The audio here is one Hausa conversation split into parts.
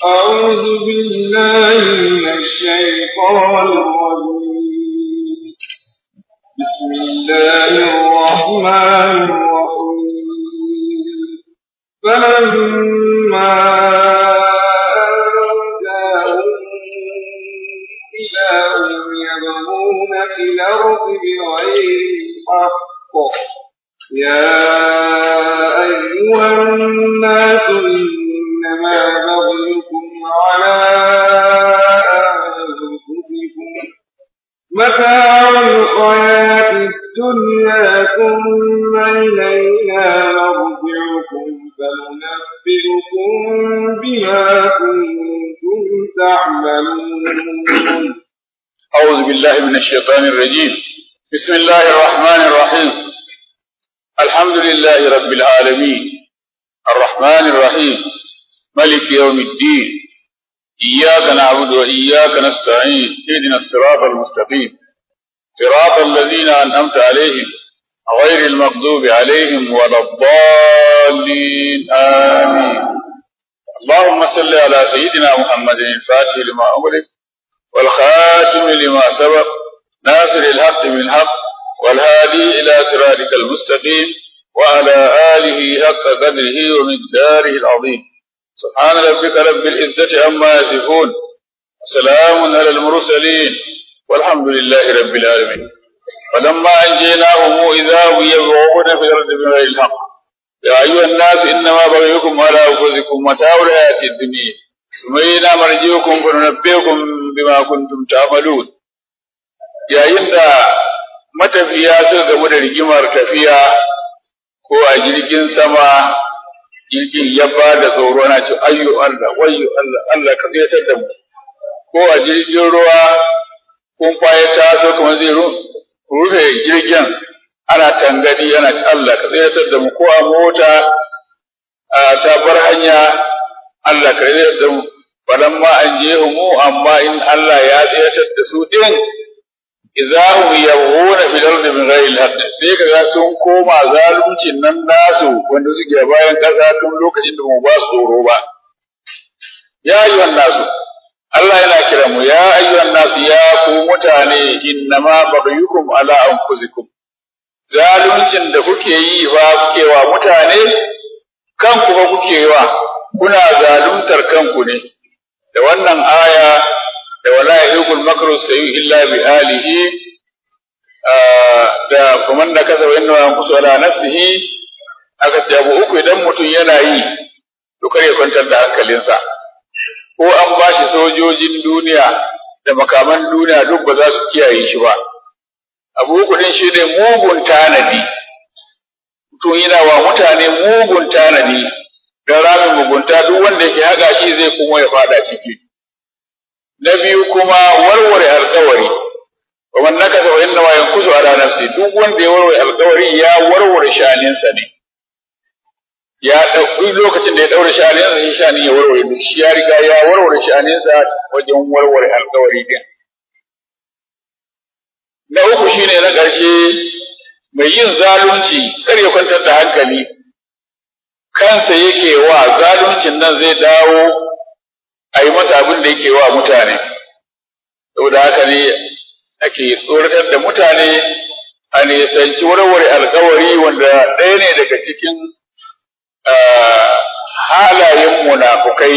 أعوذ بالله من الشيطان الرجيم بسم الله الرحمن الرحيم فلما أنجاهم إذا هم يبغون في الأرض بغير الحق يا أيها الناس إنما بغيكم على أنفسكم متاع الحياة الدنيا ثم إلينا مرجعكم فننبئكم بما كنتم تعملون أعوذ بالله من الشيطان الرجيم بسم الله الرحمن الرحيم الحمد لله رب العالمين الرحمن الرحيم ملك يوم الدين إياك نعبد وإياك نستعين اهدنا الصراط المستقيم صراط الذين أنعمت عليهم غير المغضوب عليهم ولا الضالين آمين اللهم صل على سيدنا محمد الفاتح لما أغلق والخاتم لما سبق ناصر الحق بالحق والهادي إلى صراطك المستقيم وعلى آله حق قدره ومقداره العظيم سبحان ربك رب العزة عما يصفون وسلام على المرسلين والحمد لله رب العالمين فلما أنجيناهم إذا هم يبغون في الأرض بغير الحق يا أيها الناس إنما بغيكم على أنفسكم متاع الحياة الدنيا ثم إلينا مرجعكم فننبئكم بما كنتم تعملون yayin da matafiya suka gamu da rigimar tafiya ko a jirgin sama jirgin ya ba da tsoro na ce ayyo Allah wayyo Allah Allah ka tsayar da mu ko a jirgin ruwa kun kwaye taso kamar zai rufe jirgin ana tangadi ana ce Allah ka tsayar da mu ko a mota a ta bar hanya Allah ka tsayar da mu falamma an je mu amma in Allah ya tsayar da su din idahum yabghuna fil ardi min ghairi al-haqq sai kaga sun koma zaluncin nan nasu wanda suke bayan kasa tun lokacin da mu ba su tsoro ba ya ayyuhan nasu Allah yana kira mu ya ayyuhan nasu ya ku mutane innama baghyukum ala anfusikum zaluncin da kuke yi ba kuke wa mutane kanku ba kuke wa kuna zaluntar kanku ne da wannan aya da wala yahiqul makru sayyi illa bi alihi da kuma da kasa wa inna yanqusu ala nafsihi aka ce abu uku idan mutum yana yi to kare kwantar da hankalinsa ko an bashi sojojin duniya da makaman duniya duk ba za su kiyaye shi ba abu uku din shi ne mugun tanadi mutum yana wa mutane mugun tanadi don ramin mugunta duk wanda yake haka shi zai kuma ya fada ciki na biyu kuma warware alkawari wa man nakasa wa inna ma yankusu ala nafsi duk wanda ya warware alkawari ya warware shaninsa ne ya dauki lokacin da ya daure shaninsa shi shani ya warware duk shi ya riga ya warware shaninsa wajen warware alkawari din na uku shine na ƙarshe mai yin zalunci kar ya kwantar da hankali kansa yake wa zaluncin nan zai dawo a yi masa abin da yake wa mutane saboda haka ne ake tsoratar da mutane a nisanci warware alkawari wanda ɗaya ne daga cikin halayen munafukai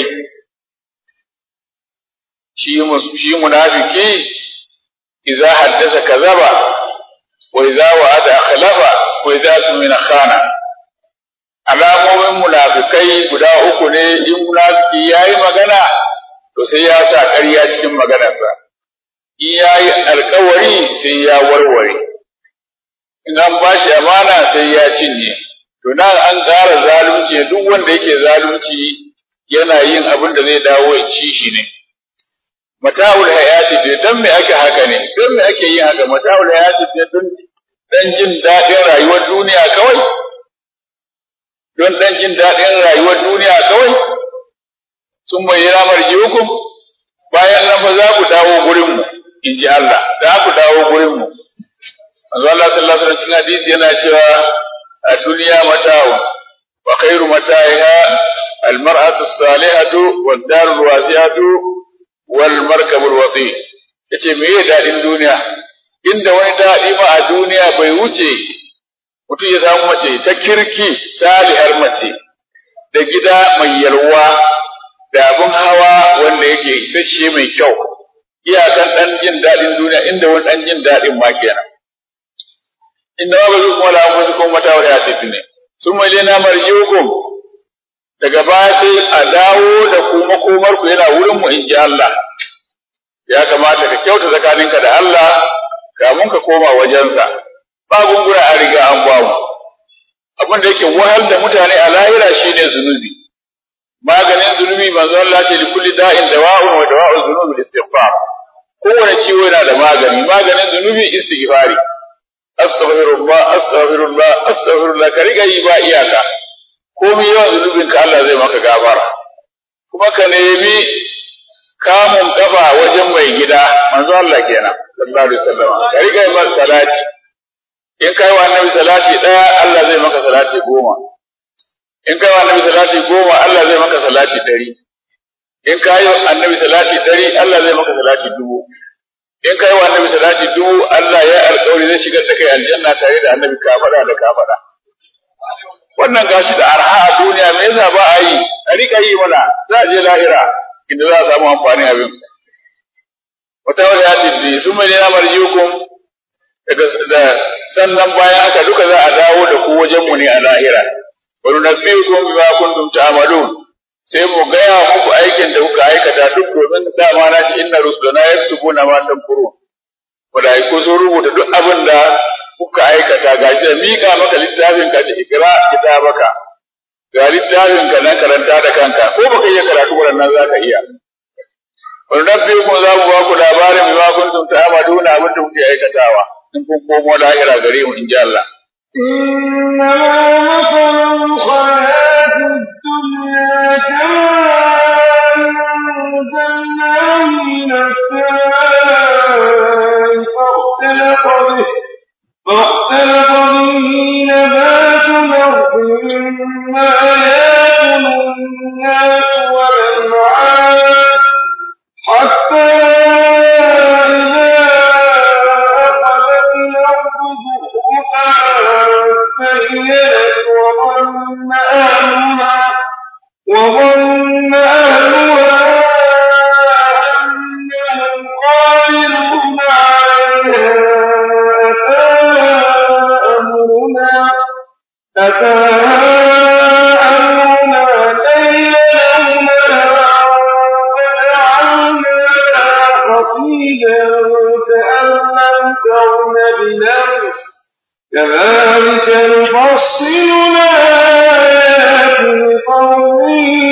shi munafiki idza haddasa kazaba wa idza wa'ada akhlafa wa idza tumina khana alamomin munafikai guda uku ne in munafiki yayi magana to sai ya sa ƙarya cikin maganarsa in yayi alkawari sai ya warware in an bashi amana sai ya cinye to nan an ƙara zalunci duk wanda yake zalunci yana yin abin da zai dawo ya ci shi ne mata'ul hayati da dan me ake haka ne dan me ake yin haka mata'ul hayati da don dan jin daɗin rayuwar duniya kawai don dan jin daɗin rayuwar duniya kawai sun bayyana marjiukum bayan nan fa za ku dawo gurin mu in ji Allah za ku dawo gurin mu manzo Allah sallallahu alaihi wasallam hadisi yana cewa a duniya mata'u wa khairu mata'iha المرأة الصالحة والدار الواسعة والمركب الوطي yace me ya daɗin duniya inda wani daɗi ma a duniya bai wuce mutum ya samu mace ta kirki salihar mace da gida mai yalwa da abin hawa wanda yake isasshe mai kyau iyakan ɗan jin daɗin duniya inda wani ɗan jin daɗin ma kenan inda ma ba zai kuma lamu su kuma mata wa tafi ne sun mai lena marjiukum daga baya sai a dawo da ku makomar ku yana wurin mu in ji Allah ya kamata ka kyauta tsakaninka da Allah kamun ka koma wajensa ba gungura a riga an bamu abin da yake wahal da mutane a lahira shine zunubi maganin zunubi manzo Allah ce likulli da'in dawa'un wa dawa'u zunubi istighfar kowane ciwo yana da magani maganin zunubi istighfari astaghfirullah astaghfirullah astaghfirullah ka riga yi ba iyaka komai yawan zunubin ka Allah zai maka gafara kuma ka nemi kamun kafa wajen mai gida manzo Allah kenan sallallahu alaihi wasallam ka riga yi masa salati in kai wa annabi salati daya Allah zai maka salati goma in kai wa annabi salati goma Allah zai maka salati ɗari in kai wa annabi salati ɗari Allah zai maka salati dubu in kai wa annabi salati dubu Allah ya alƙawari zai shigar da kai aljanna tare da annabi ka faɗa da ka faɗa wannan gashi da arha a duniya me yasa ba a yi a rika yi mana za a je lahira inda za a samu amfani abin wata wata ya tiddi sun mai nuna marjiukum daga da sannan bayan haka duka za a dawo da ku wajen mu ne a lahira wa nunabbiukum bima kuntum ta'malun sai mu gaya muku aikin da kuka aikata duk domin dama na ci inna rusulana yaktubuna ma tamkurun malaiku sun rubuta duk abin da kuka aikata gashi da mika maka littafin ka da ikra kitabaka ga littafin ka na karanta da kanka ko baka iya karatu wannan zaka iya wani rabbi ku za mu ba ku labarin bima kuntum ta'maluna abin da kuke aikatawa in kun komo lahira gare mu in ji Allah إنما مثل الحياة الدنيا كماء أنزلناه من السماء فاختلط به فاختلط به نبات الأرض مما يأكل الناس والأنعام حتى إذا أخذت الأرض زخرفها زينت وظن أهلها وظن أهلها أنهم قادرون عليها أتاها أمرنا أتاها أمرنا ليلا فجعلناها حصيدا كأن لم تغن بلمس كذلك نفصل الآيات لقوم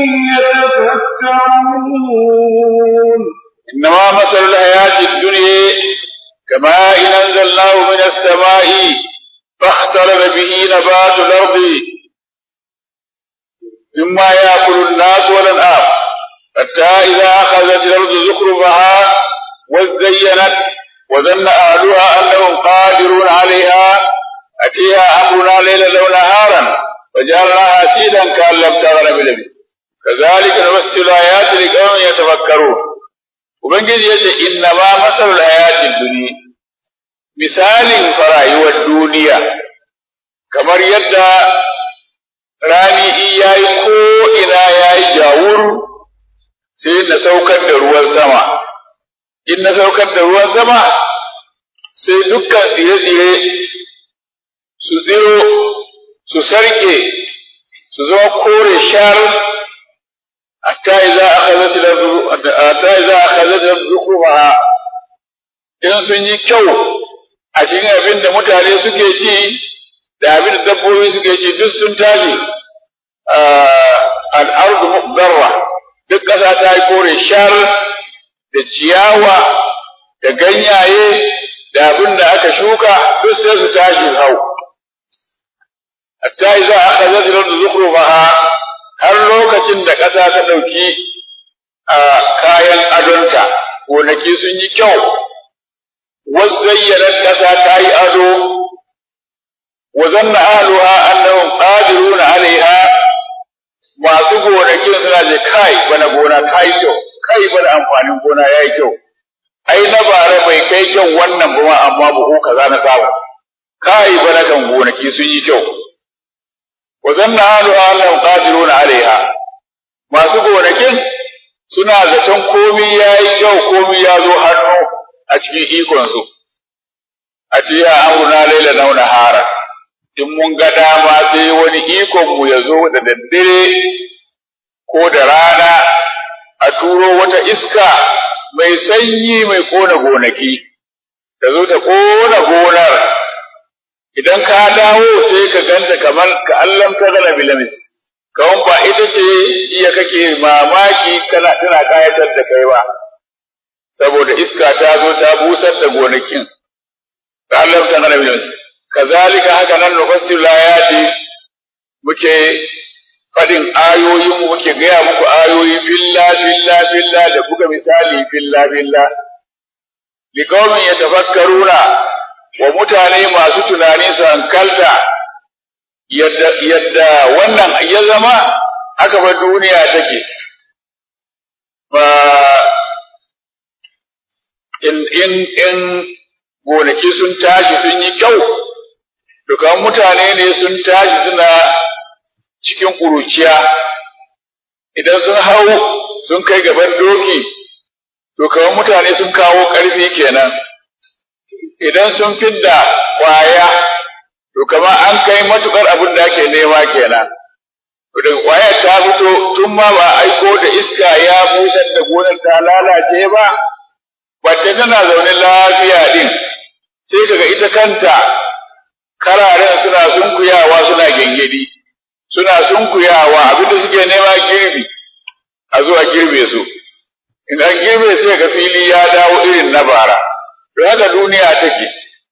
يتفكرون إنما مثل الحياة الدنيا كماء أنزلناه من السماء فاختلط به نبات الأرض مما يأكل الناس والأنعام حتى إذا أخذت الأرض زخرفها وزينت وظن أهلها أنهم قادرون عليها أتيها أمرنا ليلا لو نهارا وجعلناها سيدا كأن لم تغن بلبس كذلك نفسر الآيات لقوم يتفكرون Ubangiji ya ce, Inna ma masalul hayatin duniya, misalin farayuwar duniya, kamar yadda rani in yayi ko ina yayi jawur sai na saukar da ruwan sama. In na saukar da ruwan sama, sai dukkan tsire-tsire su tsiro, su sarke, su zama kore shar حتى إذا أخذت الأرض حتى إذا أخذت الأرض زخرفها in sun yi kyau a cikin abin da mutane suke ci da abin da dabbobi suke ci duk sun tashi al'ardu muqdarra duk ƙasa ta yi kore shar da ciyawa da ganyaye da abin da aka shuka duk sai su tashi hau hatta idza akhadhat al-ardu zukhrufaha har lokacin da ƙasa ta ɗauki a kayan adonta, gonaki sun yi kyau, wazayyanar ƙasa ta yi ado, wa zanna ahluha annahum qadiruna alaiha masu gonakin suna je kai bana gona ta yi kyau kai bana amfanin gona ya yi kyau ai na bara bai kai kyau wannan ba ma amma buhu kaza na samu kai bana kan gonaki sun yi kyau wa zanna alu annahum qadiruna alaiha masu gonakin suna zaton komi ya yi kyau komi ya zo hannu a cikin ikonsu a ce ya amurna laila nauna hara in mun ga dama sai wani ikon mu ya zo da daddare ko da rana a turo wata iska mai sanyi mai kona gonaki ta zo ta kona gonar idan ka dawo sai ka ganta kamar ka allam ta gana bilamis kawon ba ita ce iya kake mamaki kana tana kayatar da kai ba saboda iska ta zo ta busar da gonakin ka allam ta gana bilamis kazalika haka nan nufassir layati muke fadin ayoyin mu muke gaya muku ayoyi billa billa billa da buga misali billa billa liqaumin yatafakkaruna wa mutane masu tunani su hankalta yadda yadda wannan ya zama aka bar duniya take ba in in in gonaki sun tashi sun yi kyau dukan mutane ne sun tashi suna cikin ƙuruciya idan sun hau sun kai gaban doki to kamar mutane sun kawo ƙarfi kenan idan sun fidda ƙwaya to kamar an kai matuƙar abin da ake nema kenan to daga ƙwayar ta fito tun ma ba aiko da iska ya busar da gonar ta lalace ba wacce tana zaune lafiya din sai kaga ita kanta kararen suna sunkuyawa suna gengedi suna sunkuyawa abinda suke nema girbi a zuwa girbe su in an girbe sai ga fili ya dawo irin na bara to haka duniya take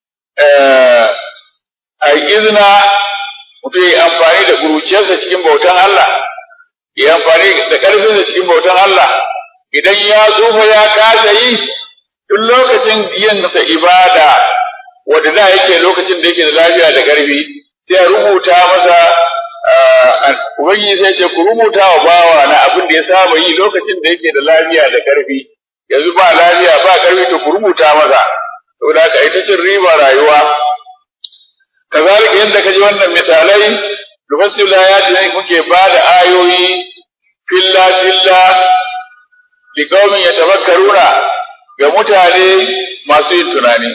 a izina mutum ya amfani da kuruciyarsa cikin bautan Allah ya amfani da ƙarfinsa cikin bautan Allah idan ya tsufa ya kasa yi duk lokacin yin sa ibada wanda da yake lokacin da yake da lafiya da ƙarfi sai a rubuta masa ubangiji sai ce ku rubuta wa bawa na abin da ya saba yi lokacin da yake da lafiya da ƙarfi yanzu ba lafiya ba ƙarfi to ku rubuta masa saboda haka ita cin riba rayuwa kazalika yadda ka ji wannan misalai nufassilu ya ne muke ba da ayoyi filla filla liqaumin yatafakkaruna ga mutane masu yin tunani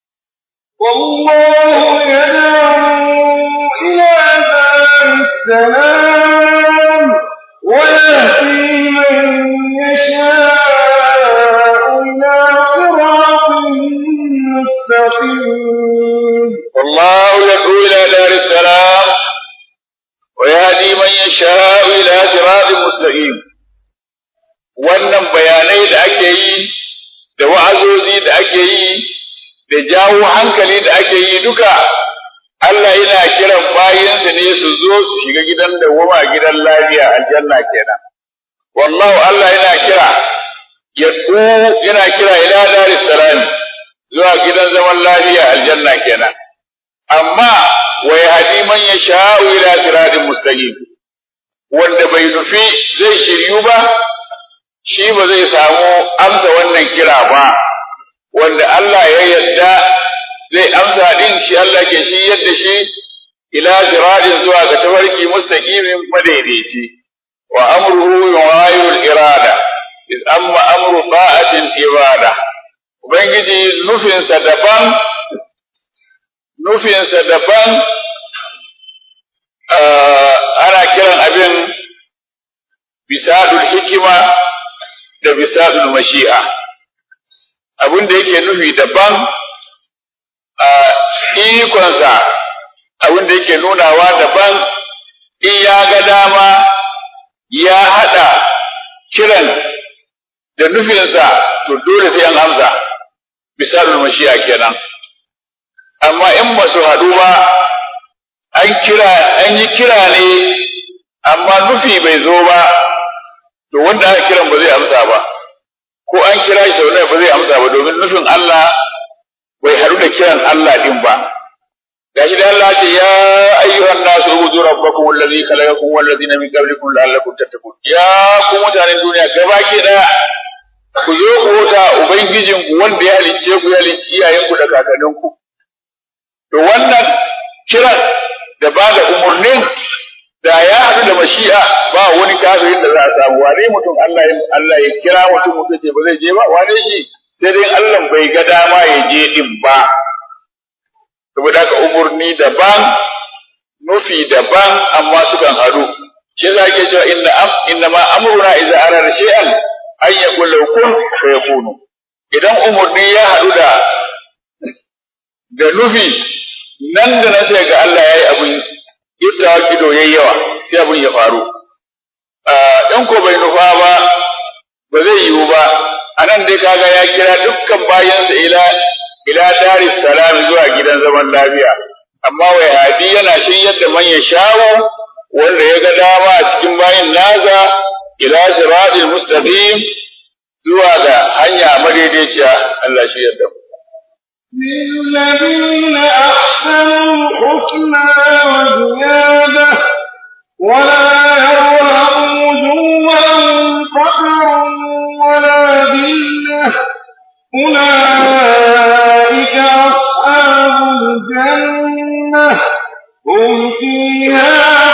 والله يدعو إلى دار السلام ويهدي من يشاء إلى صراط مستقيم والله يدعو إلى دار السلام ويهدي من يشاء إلى صراط مستقيم wannan bayanai da ake yi da wa'azozi da ake yi da jawo hankali da ake yi duka Allah yana kiran bayinsa ne su zo su shiga gidan da wama gidan lafiya aljanna kenan wallahu Allah yana kira yad'u yana kira ila daris salam zuwa gidan zaman lafiya aljanna kenan amma wa yahdi man yasha'u ila siratin mustaqim wanda bai nufi zai shiryu ba shi ba zai samu amsa wannan kira ba wanda Allah ya yarda zai amsa din shi Allah ke shi yadda shi ila siratin zuwa ga tafarki mustaqimin madaidaici wa amruhu yughayirul irada iz amma amru ta'atin ibada ubangiji nufinsa daban nufinsa daban ana kiran abin bisadul hikima da bisadul mashi'a abin da yake nufi daban a ikonsa abin da yake nunawa daban in ya ga dama ya haɗa kiran da nufinsa to dole sai an amsa misalin mashiya kenan amma in ba su haɗu ba an kira an yi kira ne amma nufi bai zo ba to wanda aka kiran ba zai amsa ba ko an kira shi sau ba zai amsa ba domin nufin Allah bai haɗu da kiran Allah din ba gashi da Allah ce ya ayyuhan nasu ubudu rabbakum allazi khalaqakum wal ladina min qablikum la'allakum tattaqun ya ku mutanen duniya gabaki daya ku zo ku wuta ubangijin ku wanda ya halicce ku ya halicci iyayen ku da kakannin ku to wannan kiran da ba da umurnin da ya haɗu da mashi'a ba wani kafirin da za a samu wane mutum Allah ya Allah ya kira mutum mutum ce ba zai je ba wane shi sai dai Allah bai ga dama ya je din ba saboda haka umurni daban nufi daban amma sukan haɗu shi za ke cewa inna am inna ma amruna idza arada shay'an an yaqul lahu kun fayakunu idan umurni ya haɗu da da nufi nan da nan sai ga Allah yayi abun yadda kido yayi yawa sai abun ya faru in ko bai nufa ba ba zai yiwu ba anan dai kaga ya kira dukkan bayansa ila ila daris salam zuwa gidan zaman lafiya amma wai hadi yana shiryar da man ya shawo wanda ya ga dama a cikin bayin naza ila siratil mustaqim zuwa ga hanya madaidaiciya Allah shi yadda mu للذين أحسنوا الحسنى وزيادة ولا يرهق وجوههم قدر ولا ذلة أولئك أصحاب الجنة هم فيها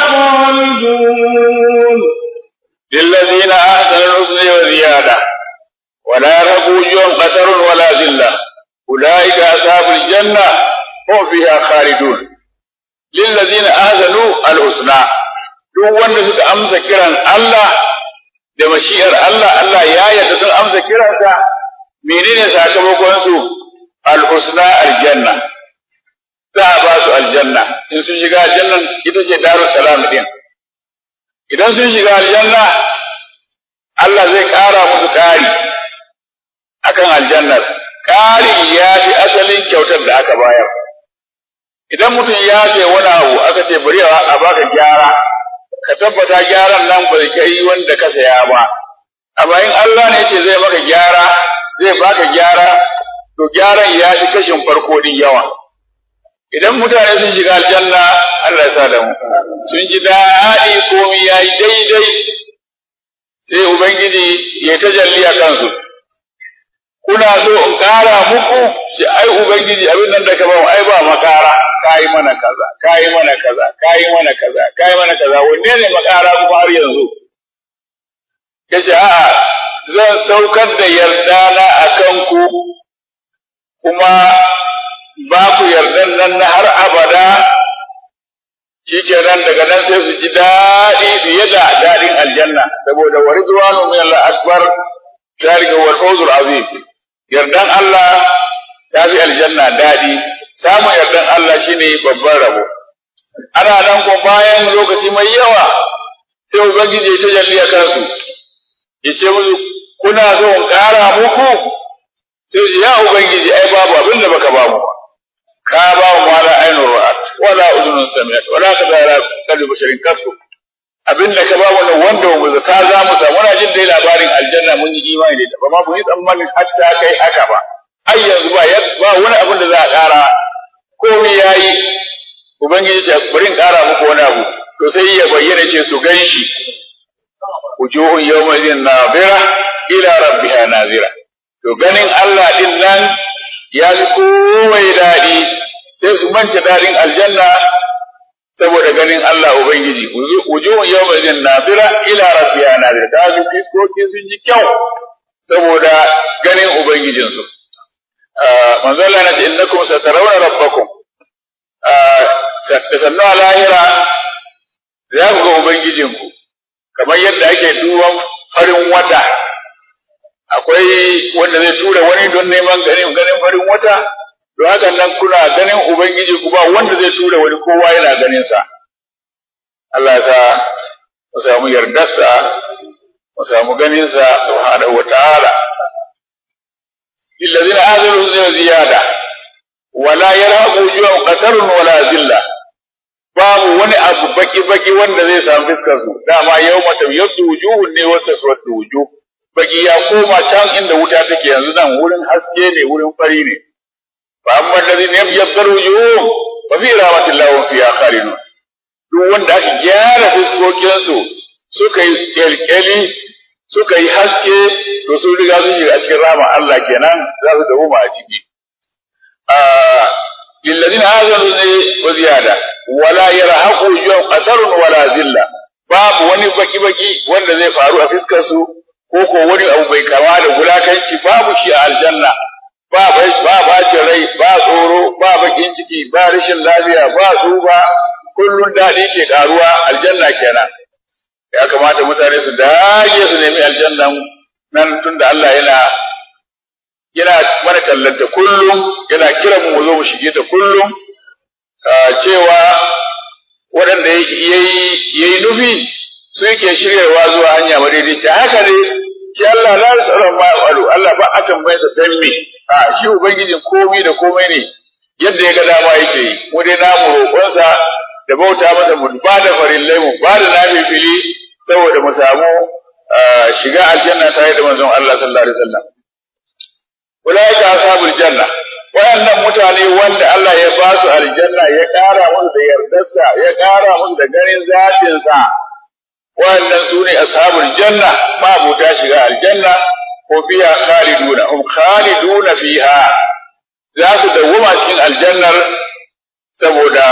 خالدون للذين أحسنوا الحسنى وزيادة ولا يرهق وجوههم قدر ولا ذلة أولئك أصحاب الجنة هم فيها خالدون للذين آذنوا الحسنى duk wanda suka amsa kiran Allah da mashi'ar Allah Allah ya yarda sun amsa kiransa menene sakamakon su al-husna aljanna za a ba su aljanna in sun shiga aljannan ita ce darus salam din idan sun shiga aljanna Allah zai ƙara musu ƙari akan aljannar ƙari ya fi asalin kyautar da aka bayar. Idan mutum ya ce wani abu aka ce bari a baka gyara, ka tabbata gyaran nan bai kai wanda ka saya ba. Amma in Allah ne ce zai maka gyara, zai baka gyara, to gyaran ya fi kashin farko din yawa. Idan mutane sun shiga aljanna, Allah ya sa da mu. Sun ji daɗi komi ya yi daidai, sai Ubangiji ya tajalli a kansu. kuna so in ƙara muku shi ai ubangiji abin nan da ka ba mu ai ba makara kai mana kaza kai mana kaza kai mana kaza kai mana kaza wanne ne makara kuma har yanzu kace a'a zan saukar da yarda na akan ku kuma ba ku yardan nan na har abada shikenan daga nan sai su ji daɗi fiye da daɗin aljanna saboda wa ridwanu min Allah akbar zalika wal fawzul azim yardan Allah ya fi aljanna daɗi samun yardan Allah shine babban rabo ana nan ko bayan lokaci mai yawa sai ubangiji ya tajalli a kansu ya ce musu kuna so in ƙara muku sai ya ubangiji ai babu abin da baka bamu ka ba mu wala ainur ra'at wala udunun sami'at wala kadara kalbi basharin kasu abin da ka ba wannan wanda mu zata za mu samu muna jin dai labarin aljanna mun yi imani da ita ba ma mu yi tsammanin hatta kai haka ba ai yanzu ba ba wani abin da za a ƙara komai yayi ubangiji ya bari in ƙara muku wani abu to sai ya bayyana ce su gan shi wujuhun yawma idin nazira ila rabbiha nazira to ganin Allah din nan ya fi komai daɗi sai su manta daɗin aljanna saboda ganin Allah Ubangiji, wujuhun yau mai jin nazira ila rabbiya nazira, ta su fiskoki sun ji kyau saboda ganin Ubangijinsu. Manzo Allah na ce innakum satarawna rabbakum da sannu a lahira za ku ga Ubangijinku kamar yadda ake duban farin wata akwai wanda zai tura wani don neman ganin ganin farin wata don haka nan kuna ganin Ubangiji ku ba wanda zai tura wani kowa yana ganin sa. Allah sa mu samu yardarsa, mu samu ganin sa subhanahu wa ta'ala. Lillazina azalu zai ziyada, wala yarhaqu wujuhum qatarun wala zilla. Babu wani abu baki-baki wanda zai samu fiskar su, dama yau mata yadda wujuhun ne wata suwatu wujuh. Baki ya koma can inda wuta take yanzu nan wurin haske ne, wurin fari ne. فأما الذين يبيض وجوههم wa fi rahmatillahi wa fiha khalidun duk wanda aka gyara fiskokinsu suka yi kyalkyali suka yi haske to sun riga sun shiga a cikin rama Allah kenan za su dawo a ciki lillazina azanu ne wa ziyada wala yarhaqu yawm qatarun wala zilla babu wani baki baki wanda zai faru a fiskar su ko ko wani abu bai kama da gulakanci babu shi a aljanna ba ba bacin rai ba tsoro ba bakin ciki ba rashin lafiya ba tsufa kullun daɗi ke karuwa aljanna kenan ya kamata mutane su dage su nemi aljannan nan tunda Allah yana yana mana tallanta kullum yana kiran mu zo mu shige ta kullum cewa waɗanda yayi yayi nufi su yake shiryawa zuwa hanya madaidaiciya haka ne shi Allah la yasalu ma yafalu Allah ba a tambaye sa dan me a shi ubangijin komai da komai ne yadda ya ga dama yake yi mu dai namu roƙonsa da bauta masa mu ba da farillai mu ba da nafi fili saboda mu samu shiga aljanna tare da manzon Allah sallallahu alaihi wasallam ulaika ashabul janna wayannan mutane wanda Allah ya ba su aljanna ya ƙara musu da yardarsa ya ƙara musu da ganin zatin sa wayannan sune ashabul janna ma buta shiga aljanna ko fiha khaliduna hum khaliduna fiha za su dawwama cikin aljannar saboda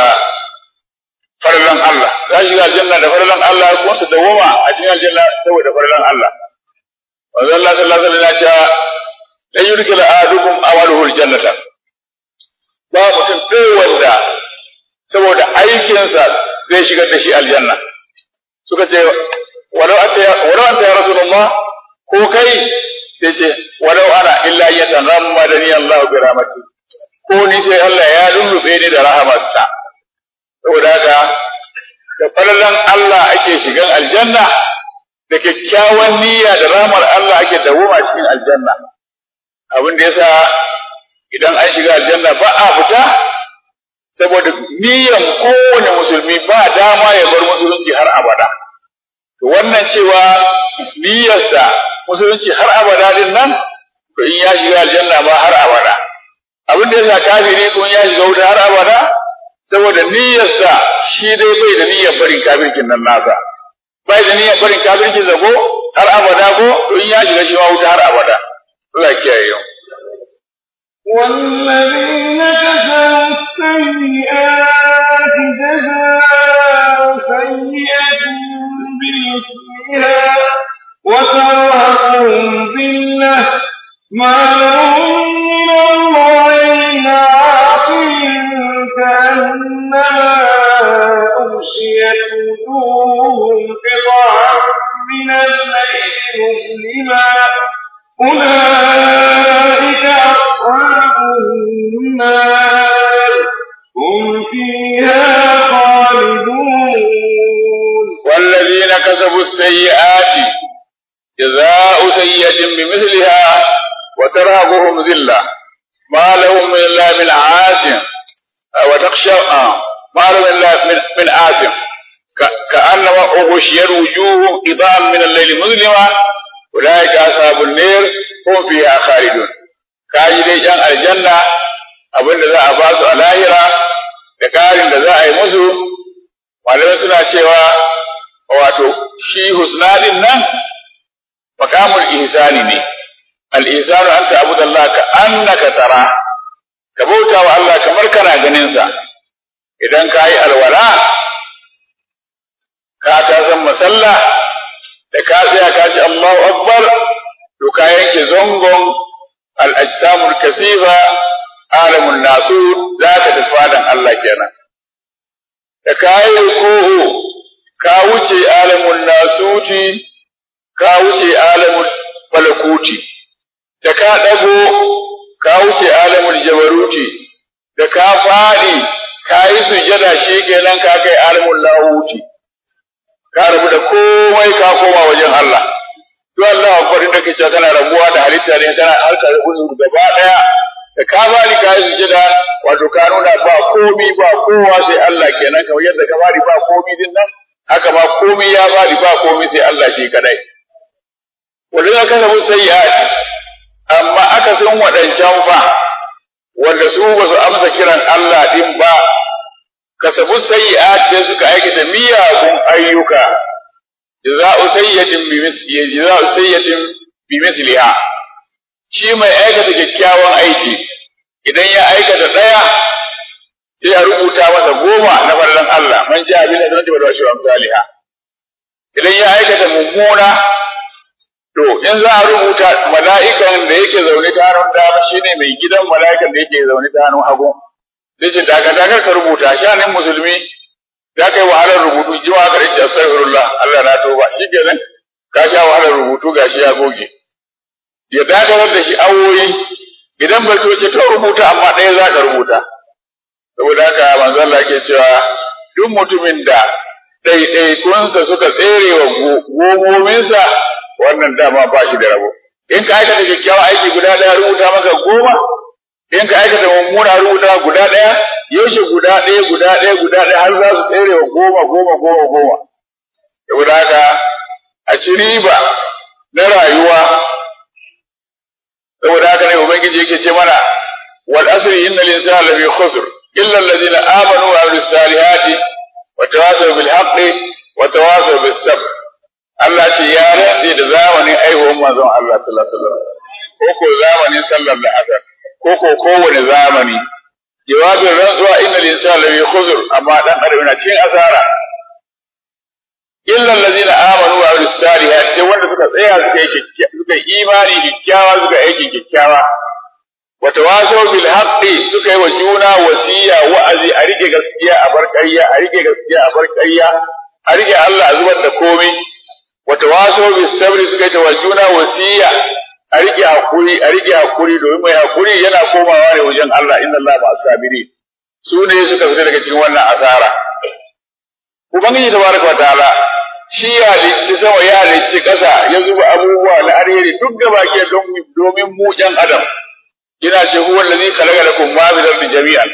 farlan Allah za su shiga aljanna da farlan Allah kuma su dawwama a cikin aljanna saboda farlan Allah wanzan Allah sallallahu alaihi wasallam ya ce lan yudkhil ahadukum amaluhu aljannata ba mutum ɗaya wanda saboda aikinsa zai shigar da shi aljanna suka ce walau anta walau anta ya rasulullah ko kai sai ce walau ana illa yataghammadani Allah bi rahmati ko ni sai Allah ya lullube ni da rahamarsa saboda haka da falalan Allah ake shigan aljanna da kyakkyawan niyya da rahmar Allah ake dawoma cikin aljanna abin da yasa idan an shiga aljanna ba a fita saboda niyyan kowane musulmi ba dama ya bar musulunci har abada to wannan cewa niyyarsa musulunci har abada din nan to in ya shiga aljanna ba har abada abin da yasa kafiri kun ya shiga wuta har abada saboda niyyarsa shi dai bai da niyyar barin kafircin nan nasa bai da niyyar barin kafircin zago har abada ko to in ya shiga shi ma wuta har abada Allah kiyaye yau والذين كفروا السيئات جزاء سيئة بمثلها وترهقهم ذلة ما لهم من الله من عاصم كأنما أغشيت وجوههم قطعا من الليل مظلما أولئك أصحاب النار هم فيها خالدون والذين كسبوا السيئات جزاء سيئة بمثلها وترهقهم ذلة ما لهم من الله من عاصم وتخشى ما لهم إلا من, من عاصم كأنما أغشيت وجوههم قطعا من الليل مظلما أولئك أصحاب النار هم فيها خالدون kaji dai ƴan aljanna abin da za a ba su a lahira da ƙarin da za a yi musu malamai suna cewa wato shi husnadin nan makamul ihsani ne al ihsanu an ta'budu Allah ka annaka tara ka bauta wa Allah kamar kana ganin sa idan ka yi alwala ka ta san masalla da ka tsaya ka ji Allahu akbar to ka yanke zongon al ajsamul kasifa alamun nasu za ka tafi fadan Allah kenan da ka yi ruku'u ka wuce alamun nasuti ka wuce alamun malakuti da ka ɗago ka wuce alamun jabaruti da ka faɗi ka yi sujada shi kenan ka kai alamun lahuti ka rabu da komai ka koma wajen Allah duk Allah akbar da kace kana rabuwa da halitta ne kana harka da uzur gaba daya da ka bari ka yi sujada wato ka nuna ba komi ba kowa sai Allah kenan kamar yadda ka bari ba komi din nan haka ma komi ya bari ba komi sai Allah shi kadai wanda aka samu sayyi'ati amma aka san waɗancan fa wanda su ba su amsa kiran Allah din ba kasabu sayyi'at sai suka aikata miyagun ayyuka jaza'u sayyi'atin bi misli jaza'u sayyi'atin bi misliha shi mai aikata kyakkyawan aiki idan ya aikata daya sai a rubuta masa goma na farlan Allah man ja bil hasanati wal ashru amsalha idan ya aikata mummuna to in za a rubuta mala'ikan da yake zaune ta hannun dama shine mai gidan mala'ikan da yake zaune ta hannun hagu sai ce daga daga ka rubuta shanin musulmi za ka yi wahalar rubutu ji wa karin astaghfirullah Allah na toba shi kenan ka sha wahalar rubutu gashi ya goge ya dakatar da shi awoyi idan bai ce to rubuta amma ɗaya za ka rubuta saboda haka manzo Allah yake cewa duk mutumin da ɗaiɗaikunsa suka tsere wa gomominsa wannan dama ba shi da rabo in ka aikata kyakkyawan aiki guda ɗaya rubuta maka goma in ka aikata mummuna rubuta guda ɗaya yaushe guda ɗaya guda ɗaya guda ɗaya har za su tsere wa goma goma goma goma saboda haka a ci riba na rayuwa saboda haka ne ubangiji yake ce mana wal asri innal insana lafi khusr illa alladhina amanu wa amilus salihati wa tawasaw bil haqqi wa tawasaw bis sabr Allah ce ya rantse da zamanin aihuwar manzon Allah sallallahu alaihi wasallam ko ko zamanin sallar da asar ko ko kowane zamani jawabin rantsuwa innal insana lafi khusr amma dan adam yana cikin asara illa allazina amanu wa amilus salihat sai wanda suka tsaya suka yi suka yi imani kikkiawa suka aiki kikkiawa wa tawasaw bil haqqi suka yi wa juna wasiya wa'azi a rike gaskiya a bar ƙarya a rike gaskiya a bar ƙarya a rike Allah a zubar da komai wa tawasaw bis sabri suka yi wa juna wasiya a rike hakuri a rike hakuri domin mai hakuri yana komawa ne wajen Allah inna Allah ma'as sabirin su ne suka fita daga cikin wannan asara Ubangiji tabaraka wa ta'ala shi ya halicci sama ya halicci ƙasa ya zuba abubuwa na alheri duk gaba ke domin mu ƴan adam yana ce huwa allazi khalaqa lakum ma bil ardi jami'an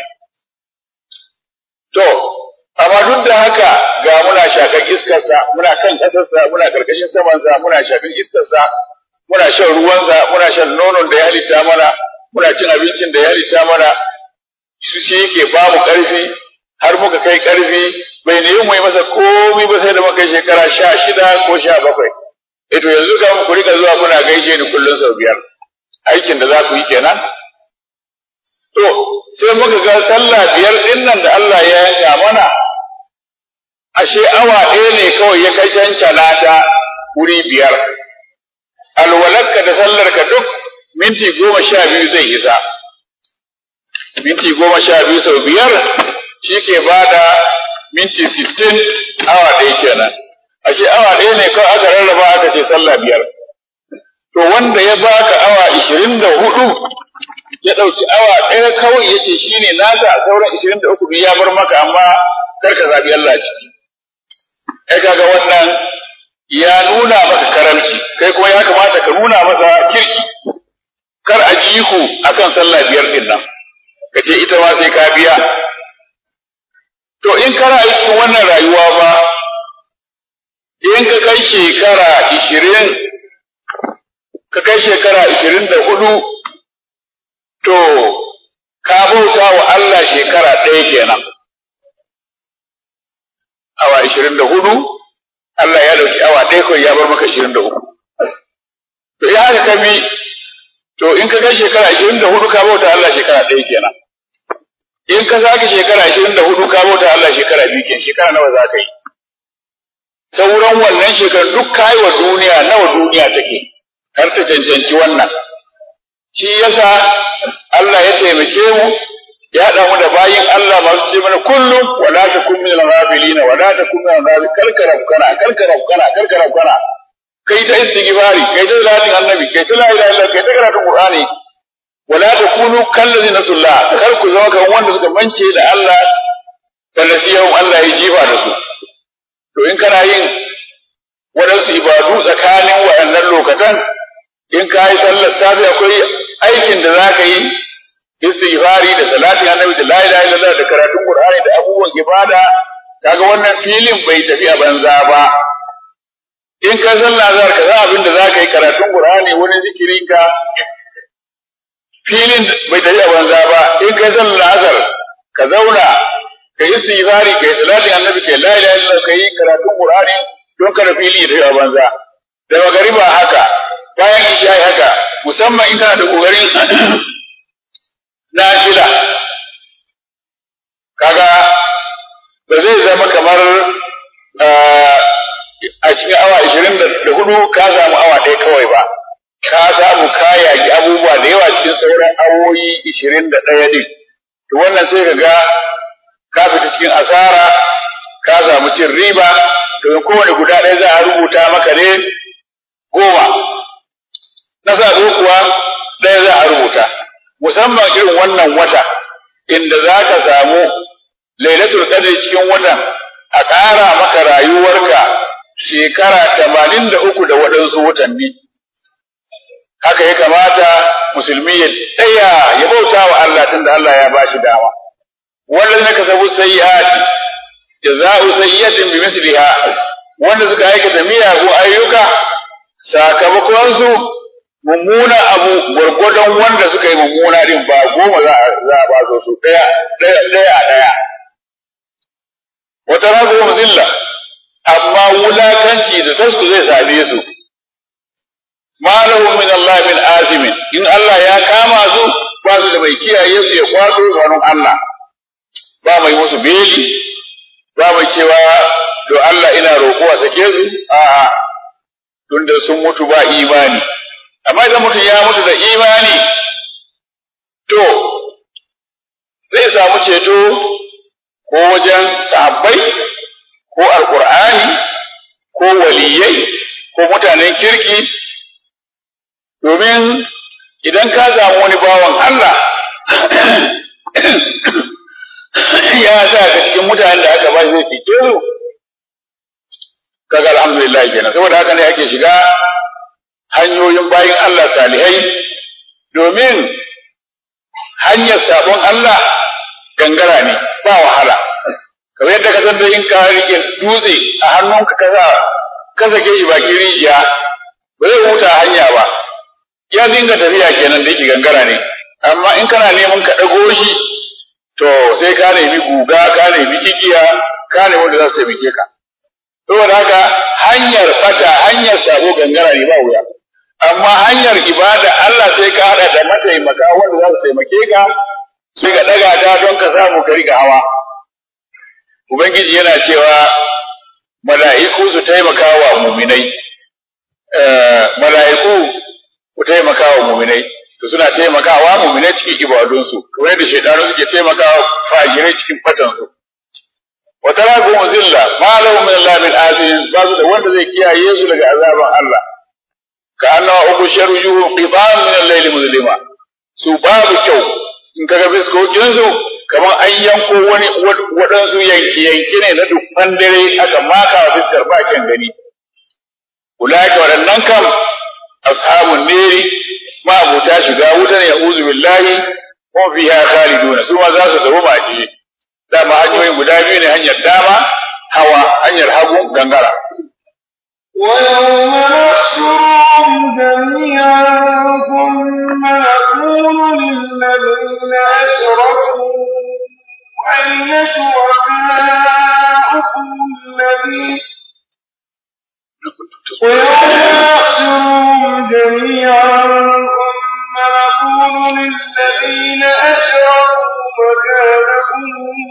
to amma duk da haka ga muna shakan iskar sa muna kan ƙasar sa muna karkashin saman sa muna shakan iskar sa muna shan ruwan sa muna shan nonon da ya halitta mana muna cin abincin da ya halitta mana shi shi yake ba mu ƙarfi har muka kai ƙarfi bai nemi mu yi masa komai ba sai da muka yi shekara sha shida ko sha bakwai. Ito yanzu kan ku rika zuwa kuna gaishe ni kullum sau biyar. Aikin da za ku yi kenan. To, sai muka ga sallah biyar ɗin nan da Allah ya yanka mana, ashe awa ɗaya ne kawai ya kai cancana ta wuri biyar. Alwalarka da sallarka duk minti goma sha biyu zai isa. Minti goma sha biyu sau biyar shi ke ba da minti sittin awa ɗaya kenan ashe awa ɗaya ne kawai aka rarraba aka ce sallah biyar to wanda ya baka awa ishirin da hudu ya ɗauki awa ɗaya kawai ya ce shi ne nasa sauran ishirin da uku ya bar maka amma kar ka zaɓi Allah ciki ai kaga wannan ya nuna maka karamci kai kuma ya kamata ka nuna masa kirki kar a ji ku akan sallah biyar ɗin nan ka ce ita ma sai ka biya To in kana a cikin wannan rayuwa ba, in ka kai shekara ishirin, ka kai shekara ishirin da hudu, to, ka bauta wa Allah shekara ɗaya kenan. Awa ishirin da hudu, Allah ya ɗauki awa ɗaya kawai ya bar maka ishirin da uku. To in haka ka bi, to in ka kai shekara ishirin da hudu ka bauta Allah shekara ɗaya kenan. in ka sake shekara ashirin da hudu ka bauta Allah shekara biyu ke shekara nawa za ka yi sauran wannan shekaru duk kayi wa duniya nawa duniya take har ta cancanci wannan shi yasa Allah ya taimake mu ya haɗa mu da bayin Allah masu ce mana kullum wala takun min al-ghafilina wala takun min al-ghafilina karkara kana karkara kana karkara kana kai ta istighfari kai ta salatin annabi kai ta la ilaha illallah kai ta karatun qur'ani wala takunu kallazi nasullah kar ku zama kan wanda suka mance da Allah sanasiyahum Allah ya jifa da su to in kana yin waɗansu ibadu tsakanin waɗannan lokatan in ka yi sallar safi akwai aikin da za ka yi istighfari da salati annabi da la ilaha illallah da karatun qur'ani da abubuwan ibada kaga wannan filin bai tafi a banza ba in ka sallah zar ka za abin da za ka yi karatun qur'ani wani zikirin ka filin bai tafi a banza ba in kai sallar azhar ka zauna kai istighfari kai salati annabi kai la ilaha illallah kai karatun qur'ani don kada fili da banza da magariba haka bayan isha haka musamman in kana da kokarin nafila kaga ba zai zama kamar a cikin awa ashirin da hudu ka samu awa ɗaya kawai ba ka samu ka yaki abubuwa da yawa cikin sauran awoyi ishirin da ɗaya ɗin to wannan sai ka ga ka fita cikin asara ka samu cin riba domin kowane guda ɗaya za a rubuta maka ne goma na sa kuwa ɗaya za a rubuta musamman irin wannan wata inda za ka samu lailatul qadr cikin watan a ƙara maka rayuwarka shekara tamanin da uku da waɗansu watanni haka ya kamata musulmi ya tsaya ya bauta wa Allah tunda Allah ya ba shi dama wannan ne kasabu sayyi'ati jaza'u sayyi'atin bi misliha wanda suka aikata miyagun ayyuka sakamakon su mummuna abu gwargwadon wanda suka yi mummuna din ba goma za a ba su su daya daya daya daya wata razu zilla amma wulakanci da tasku zai same su ma lahu min Allah min azimin in Allah ya kama su ba su da mai kiyaye su ya kwato ganin Allah ba mai musu beli ba mai cewa do Allah ina roƙo a sake su a'a tunda sun mutu ba imani amma idan mutum ya mutu da imani to zai samu ceto ko wajen sahabbai ko alkur'ani ko waliyai ko mutanen kirki domin idan ka samu wani bawan Allah ya sa ka cikin mutanen da aka ba zai fice su kaga alhamdulillah kenan saboda haka ne ake shiga hanyoyin bayin Allah salihai domin hanyar sabon Allah gangara ne ba wahala kamar yadda ka san da in ka rike dutse a hannunka ka sa ka sake shi bakin rijiya ba zai huta hanya ba ya dinga tafiya kenan da yake gangara ne amma in kana neman ka ɗago shi to sai ka nemi guga ka nemi igiya ka nemi wanda za su taimake ka saboda haka hanyar fata hanyar sabo gangara ne ba wuya amma hanyar ibada Allah sai ka hada da mataimaka wanda za su taimake ka sai ka daga ta don ka samu ka riga hawa ubangiji yana cewa mala'iku su taimaka wa muminai mala'iku ku taimaka wa muminai to suna taimakawa muminai cikin ibadunsu kamar yadda shaidanu suke taimakawa fagirai cikin fatansu wa tarakum zilla ma lahum min Allah min azin ba su da wanda zai kiyaye su daga azaban Allah ka annawa uku sharu yuhu qitan min al-layl muzlima su babu kyau in kaga biskokin su kamar an yanko wani waɗansu yanki yanki ne na dukkan dare aka maka wa fiskar bakin gani ulaika waɗannan kam ashabun neri ma abuta shiga wuta ne a'udhu billahi ko fiha khaliduna su ma za su zama ba ciki dama hanyoyin guda biyu ne hanyar dama hawa hanyar hagu gangara ويوم نحشرهم جميعا ثم نقول للذين أشركوا أين شركاؤكم الذين ويوم نحشرهم جميعا ثم نقول للذين أشركوا مكانكم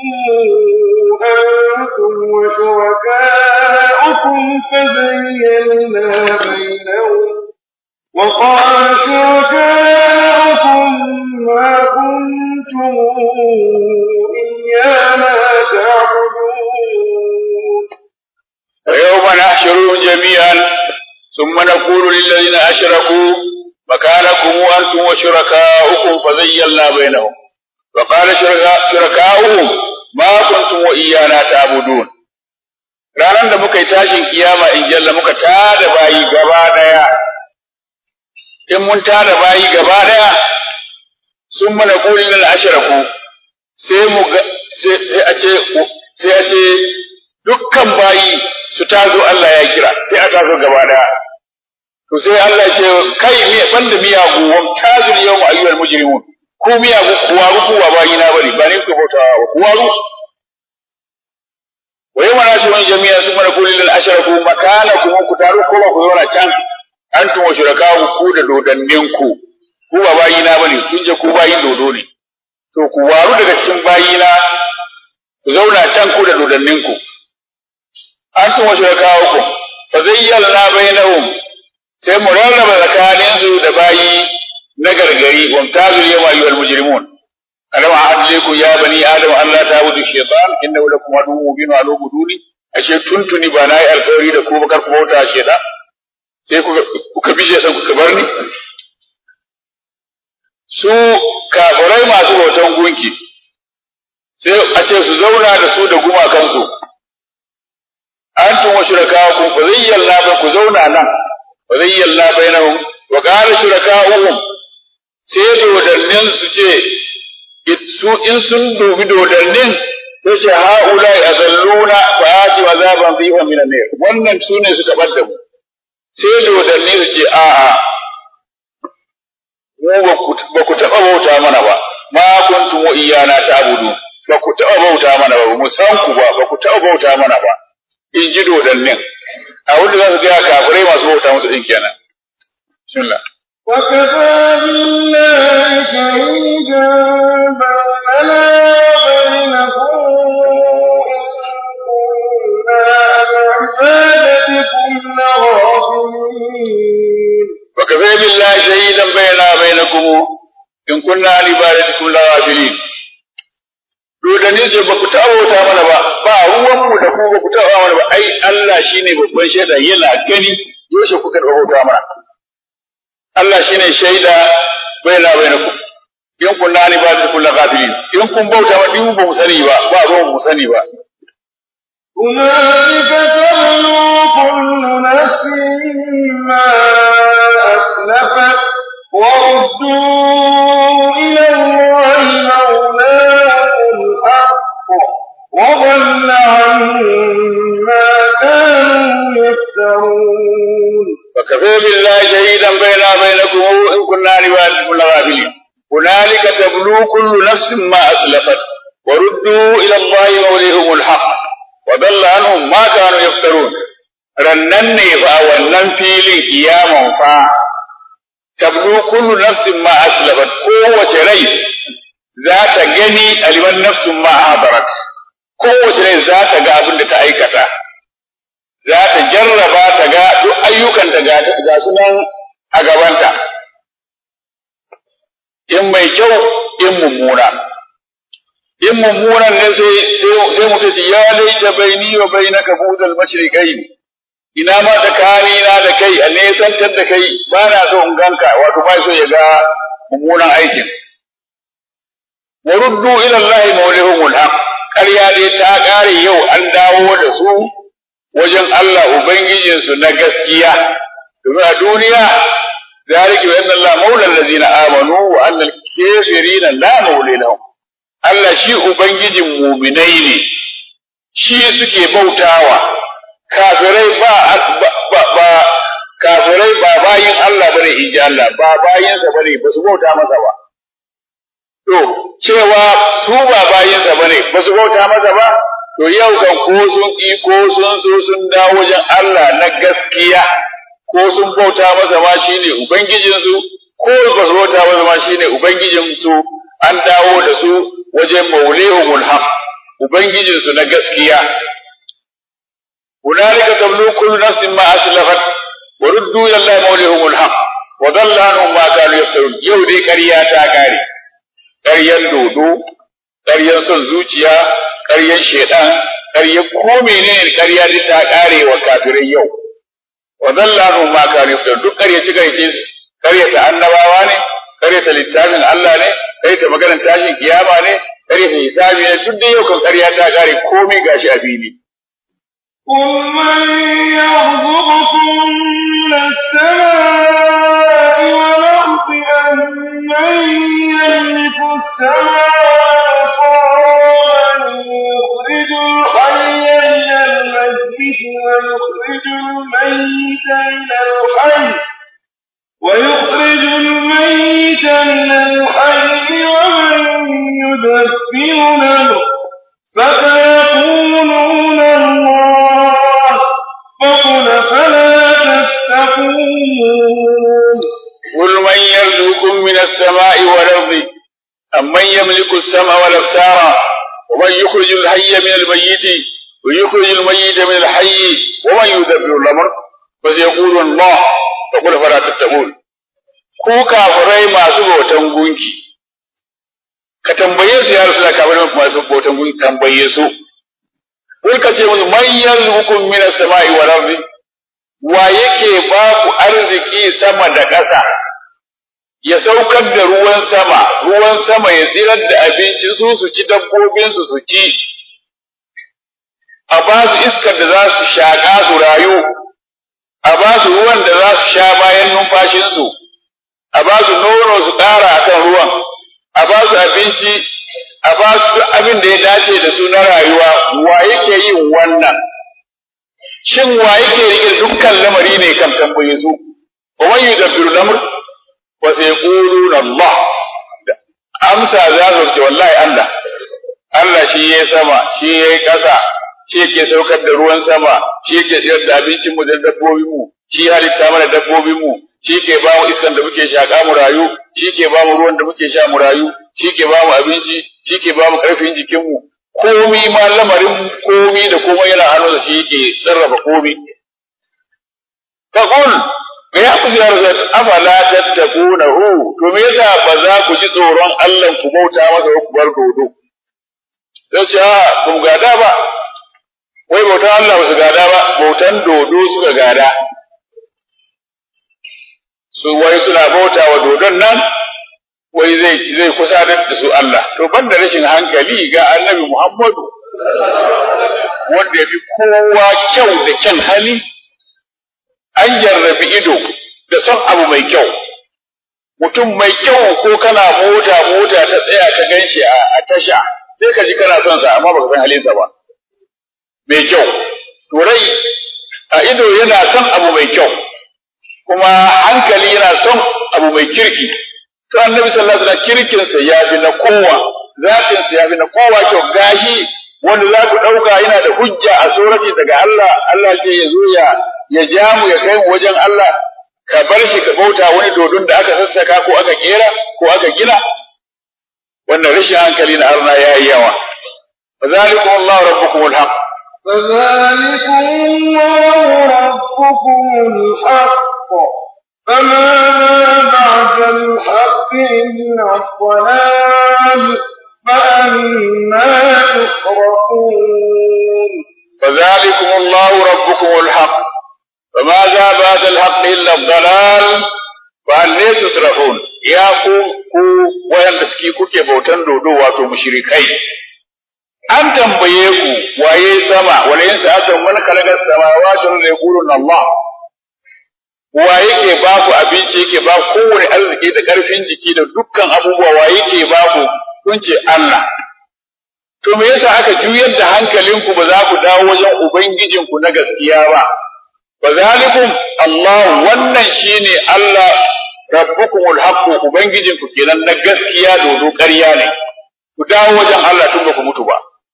أنتم وشركاؤكم فزينا بينهم وقال شركاؤكم ما كنتم إيانا تعبدون ويوم نحشرهم جميعا ثم نقول للذين أشركوا مكانكم أنتم وشركاؤكم فزينا بينهم وقال شركا- شركاؤهم ما كنتم وإيانا تعبدون ranar da muka yi tashin kiyama in jalla muka tada bayi gaba daya in mun tada bayi gaba daya sun mana kulin lil ashraku sai mu ga sai sai a ce sai a ce dukkan bayi su tazo Allah ya kira sai a tazo gaba daya to sai Allah ya ce kai me banda miyagu wa tazul yawma ayyuhal mujrimun ku miyagu kuwa ku wa bayi na bari ba ne ku bautawa ba kuwa wa yawma nashurun jami'an summa naqulu lil ashraku makanakum ku taru ko ba ku zauna can antum wa shurakaa'u ku da dodanninku ku ba bayina bane kun je ku bayin dodo ne to ku waru daga cikin bayina ku zauna can ku da dodanninku antum wa shurakaa'ukum fa zayyalna bainahum sai mu rarraba tsakanin su da bayi na gargari wa mtazul yawma ayyuhal mujrimun alam a'adliku ya bani adam an la ta'budu shaytan innahu lakum aduwwun mubin wa alubuduni ashe tuntuni ba nayi alƙawari da ku ba kar ku bauta shaytan sai kuka kuka bi shaytan kuka bar ni su kafirai masu bautan gunki sai a ce su zauna da su da gumakansu antum wa shurakaakum fa zayyalna ba ku zauna nan fa zayyalna bainahum wa qala shurakaa'uhum sai dodannin su ce su in sun dubi dodannin sai ce haula azalluna fa ati azaban dhifa min an-nar wannan sune su tabar da mu sai dodanni su ce a'a mu ba ku taɓa bauta mana ba ma kuntum iyana ta'budu ba ku taɓa bauta mana ba mu san ku ba ba ku taɓa bauta mana ba in ji dodannin a wanda za su gaya kafirai masu bauta musu din kenan bismillah وكفى بالله شهيدا بيننا وبينكم إنا عن عبادتكم لغافلين وكفى بالله شهيدا بيننا وبينكم in kunna an ibadatikum la ghafilin dodanni ce ba ku taɓa bauta mana ba ba ruwan mu da ku ba ku taɓa mana ba ai Allah shine babban shaida yana gani yaushe kuka taɓa bauta mana Allah shine shaida baina bainakum in kunna an ibadatikum la ghafilin in kun bauta wa din ba mu sani ba ba ruwan mu sani ba هنالك تبلو كل نفس ما أسلفت وردوا إلى الله مولاهم الحق وضل عنهم ما كانوا يفترون وكفى بالله شهيدا بيننا وبينكم إن كنا عن عبادتكم لغافلين هنالك تبلو كل نفس ما أسلفت وردوا إلى الله موليهم الحق وضل عنهم ما كانوا يفترون rannan ne fa a wannan filin kiyaman fa tablu kullu nafsin ma aslafat kowace rai za ta gani aliman nafsin ma hadarat kowace rai za ta ga abin da ta aikata za ta jarraba ta ga duk ayyukan da ga su nan a gabanta in mai kyau in mummuna in mummunan ne sai sai mutum ce ya laita baini wa bainaka budal mashriqain ina ma tsakani na da kai a nesantar da kai ba na so in ganka wato ba so ya ga mummunan aikin wa ruddu ila allahi mawlihumul haq ƙarya dai ta ƙare yau an dawo da su wajen Allah ubangijinsu na gaskiya domin a duniya ذلك بأن الله مولى الذين آمنوا وأن الكافرين لا مولى لهم Allah shi Ubangijin muminai ne, shi suke bautawa, kafirai ba, ba, ba, kafirai ba bayin Allah bane in ji Allah, ba bayinsa bane ba su bauta masa ba. To, cewa su ba bayinsa bane ba su bauta masa ba, to yau kan ko sun ƙi ko sun so sun dawo wajen Allah na gaskiya, ko sun bauta masa ma shi ne Ubangijinsu, ko ba su bauta masa ma shi ne Ubangijinsu, an dawo da su wajen maulihumul haq ubangijinsu na gaskiya hunalika tablu kullu nafsin ma aslafat wa ruddu ila allahi maulihumul haq wa dalla anhum ma kanu yaftarun yau dai ƙarya ta kare ƙaryan dodo ƙaryan son zuciya ƙaryan shedan ƙaryan ko menene ƙarya dai ta kare wa kafirai yau wa dalla anhum ma kanu yaftarun duk ƙarya ci ƙarya ƙaryata annabawa ne ƙaryata littafin Allah ne ƙaryata maganar tashin kiyama ne ƙaryata hisabi ne duk da yau kan ƙarya ta ƙare komai gashi a fili. قل من يرزقكم من السماء والأرض أم من يملك السماء والأبصار يخرج الحي من الميت ويخرج الميت من الحي ويخرج الميت من الحي ومن يدبر له فسيقولون يرزقكم من السماء والأرض أمن يملك السمع والأبصار ومن يخرج الحي من الميت ويخرج الميت من الحي ومن يدبر الأمر فسيقول الله فقل فلا تتقون ku kafirai masu bautan gunki ka tambaye su ya rasu da kafirai masu bautan gunki tambaye su kun ka ce musu man yarzuqukum min as-sama'i wal ardi wa yake ba ku arziki sama da ƙasa ya saukar da ruwan sama ruwan sama ya tsirar da abinci su su ci dabbobin su su ci a ba su iskar da za su shaƙa su rayu a ba su ruwan da za su sha bayan numfashinsu a ba su nono su ƙara a kan ruwan a ba su abinci a ba su duk abin da ya dace da su na rayuwa wa yake yin wannan shin wa yake rike dukkan lamari ne kan tambaye su wa man yudabbiru lamr wa sayquluna Allah amsa za su ce wallahi Allah Allah shi yayi sama shi yayi ƙasa shi yake saukar da ruwan sama shi yake tsayar da abincin mu da dabbobin mu shi halitta mana dabbobin mu shi ke ba mu iskan da muke shaƙa mu rayu shi ke ba mu ruwan da muke sha mu rayu shi ke ba mu abinci shi ke ba mu ƙarfin jikin mu komi ma lamarin komi da komai yana hannu da shi yake sarrafa komi faqul ga ya ku ziyar zat afala tattaqunahu to me yasa ba za ku ji tsoron Allah ku bauta masa ku bar dodo sai ce a ku gada ba wai bautan Allah ba su gada ba bautan dodo suka gada su wai suna bauta wa dodon nan wai zai zai kusa da su Allah to banda rashin hankali ga Annabi Muhammadu wanda yafi kowa kyau da kyan hali an jarrabi ido da son abu mai kyau mutum mai kyau ko kana mota mota ta tsaya ka ganshi a tasha sai ka ji kana son sa amma baka san halinsa ba mai kyau to rai a ido yana son abu mai kyau kuma hankali yana son abu mai kirki to annabi sallallahu alaihi wasallam kirkin sa ya fi na kowa zatin sa ya fi na kowa kyau gashi wanda za ku dauka yana da hujja a surati daga Allah Allah ke ya zo ya ya ja mu ya kai mu wajen Allah ka bar shi ka bauta wani dodon da aka sassaka ko aka kera ko aka gina wannan rashin hankali na arna yayi yawa فذلكم الله ربكم الحق فذلكم الله ربكم الحق فماذا بعد الحق إلا الضلال فأنا تصرفون فذلكم الله ربكم الحق فماذا بعد الحق إلا الضلال فأنا تصرفون يا ku ku wayanda suke kuke bautan dodo wato mushrikai an tambaye ku waye sama wala yin sa'atan man khalaqa samawati wal ardi yaquluna Allah wa yake ba ku abinci yake ba kowane arziki da karfin jiki da dukkan abubuwa wa yake ba ku kun ce Allah to me yasa aka juyar da hankalinku ba za ku dawo wajen ubangijinku na gaskiya ba fa zalikum Allah wannan shine Allah rabbukumul haqq ubangijinku kenan na gaskiya dodo ƙarya ne ku dawo wajen Allah tun ba ku mutu ba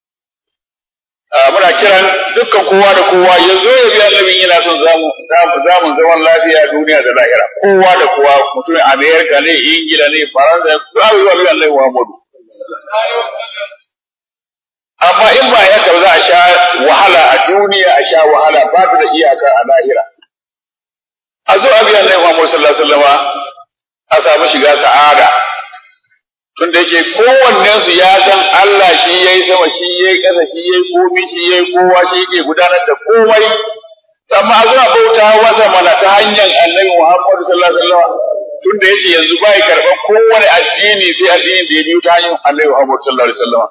muna kiran dukkan kowa da kowa ya zo ya bi annabin yana son zamu zamu zaman lafiya duniya da lahira kowa da kowa mutum Amerika ne Ingila ne Faransa za su zuwa bi annabi Muhammadu amma in ba ya za a sha wahala a duniya a sha wahala ba ta da iyaka a lahira a zo a bi annabi Muhammadu sallallahu alaihi wasallama a samu shiga sa'ada tunda yake kowannen su ya san Allah shi yayi sama shi yayi ƙasa shi yayi komai shi yayi kowa shi yake gudanar da komai amma a zuwa bauta wasa mana ta hanyar Annabi Muhammad sallallahu alaihi wasallam tunda yace yanzu bai karban kowane addini sai addinin da ya biyo ta hanyar Annabi Muhammad sallallahu alaihi wasallam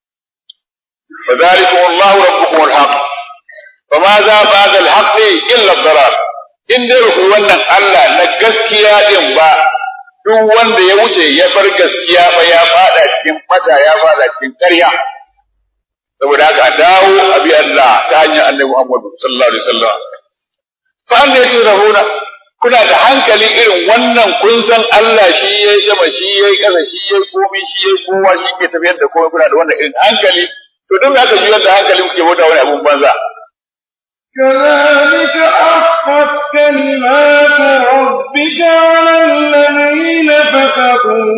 فذلكم الله ربكم الحق فماذا بعد الحق إلا الضلال in dai ku wannan Allah na gaskiya din ba duk wanda ya wuce ya bar gaskiya ba ya fada cikin mata ya fada cikin ƙarya saboda haka dawo abi Allah ta hanyar Annabi Muhammad sallallahu alaihi wasallam fa an ne rahuna kuna da hankali irin wannan kun san Allah shi yayi sama shi yayi ƙasa shi yayi komai shi yayi kowa shi ke tafiyar da komai kuna da wannan irin hankali to duk aka juyar da hankali kuke bauta wani abun banza كذلك حقت كلمات ربك على الذين فسقوا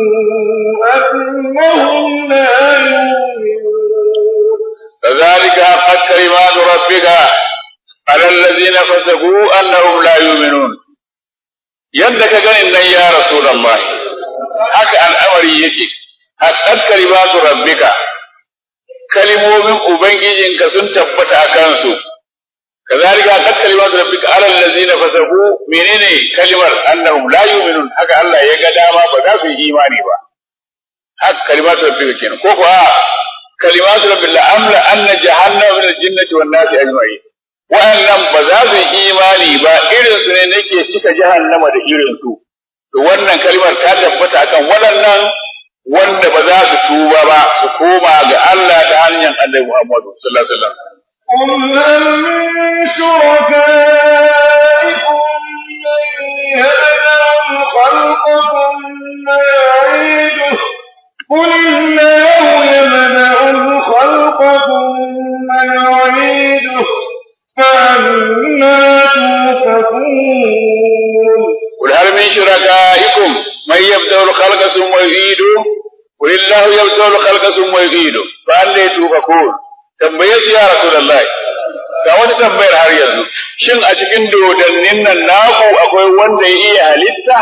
أنهم لا يؤمنون كذلك حقت كلمات ربك على الذين فسقوا أنهم لا يؤمنون yadda ka ganin nan ya Rasulullah haka al'amari yake haqqat kalimatu rabbika kalimomin ubangijinka sun tabbata a kansu kazalika haqqat kalimatu rabbika ala allazina fasaqu menene kalimar annahum la yu'minun haka Allah ya ga dama ba za su yi imani ba haka kalimatu rabbika kenan ko ko a kalimatu rabbil amla anna jahannama min al-jinnati wan nasi ajma'in wa'annan ba za su yi imani ba irin su ne nake cika jahannama da irin su to wannan kalmar ta tabbata akan waɗannan wanda ba za su tuba ba su koma ga Allah ta hanyar Annabi Muhammad sallallahu alaihi wasallam قل هل من شركائكم من يبدأ الخلق ثم يعيده قل الله يبدأ الخلق ثم يعيده فأنا تؤفكون قل هل من شركائكم من يبدأ الخلق ثم يعيده قل الله يبدأ الخلق ثم يعيده فأنا تؤفكون tambaye su ya Rasulullahi ga wani tambayar har yanzu shin a cikin dodannin nan naku akwai wanda ya iya halitta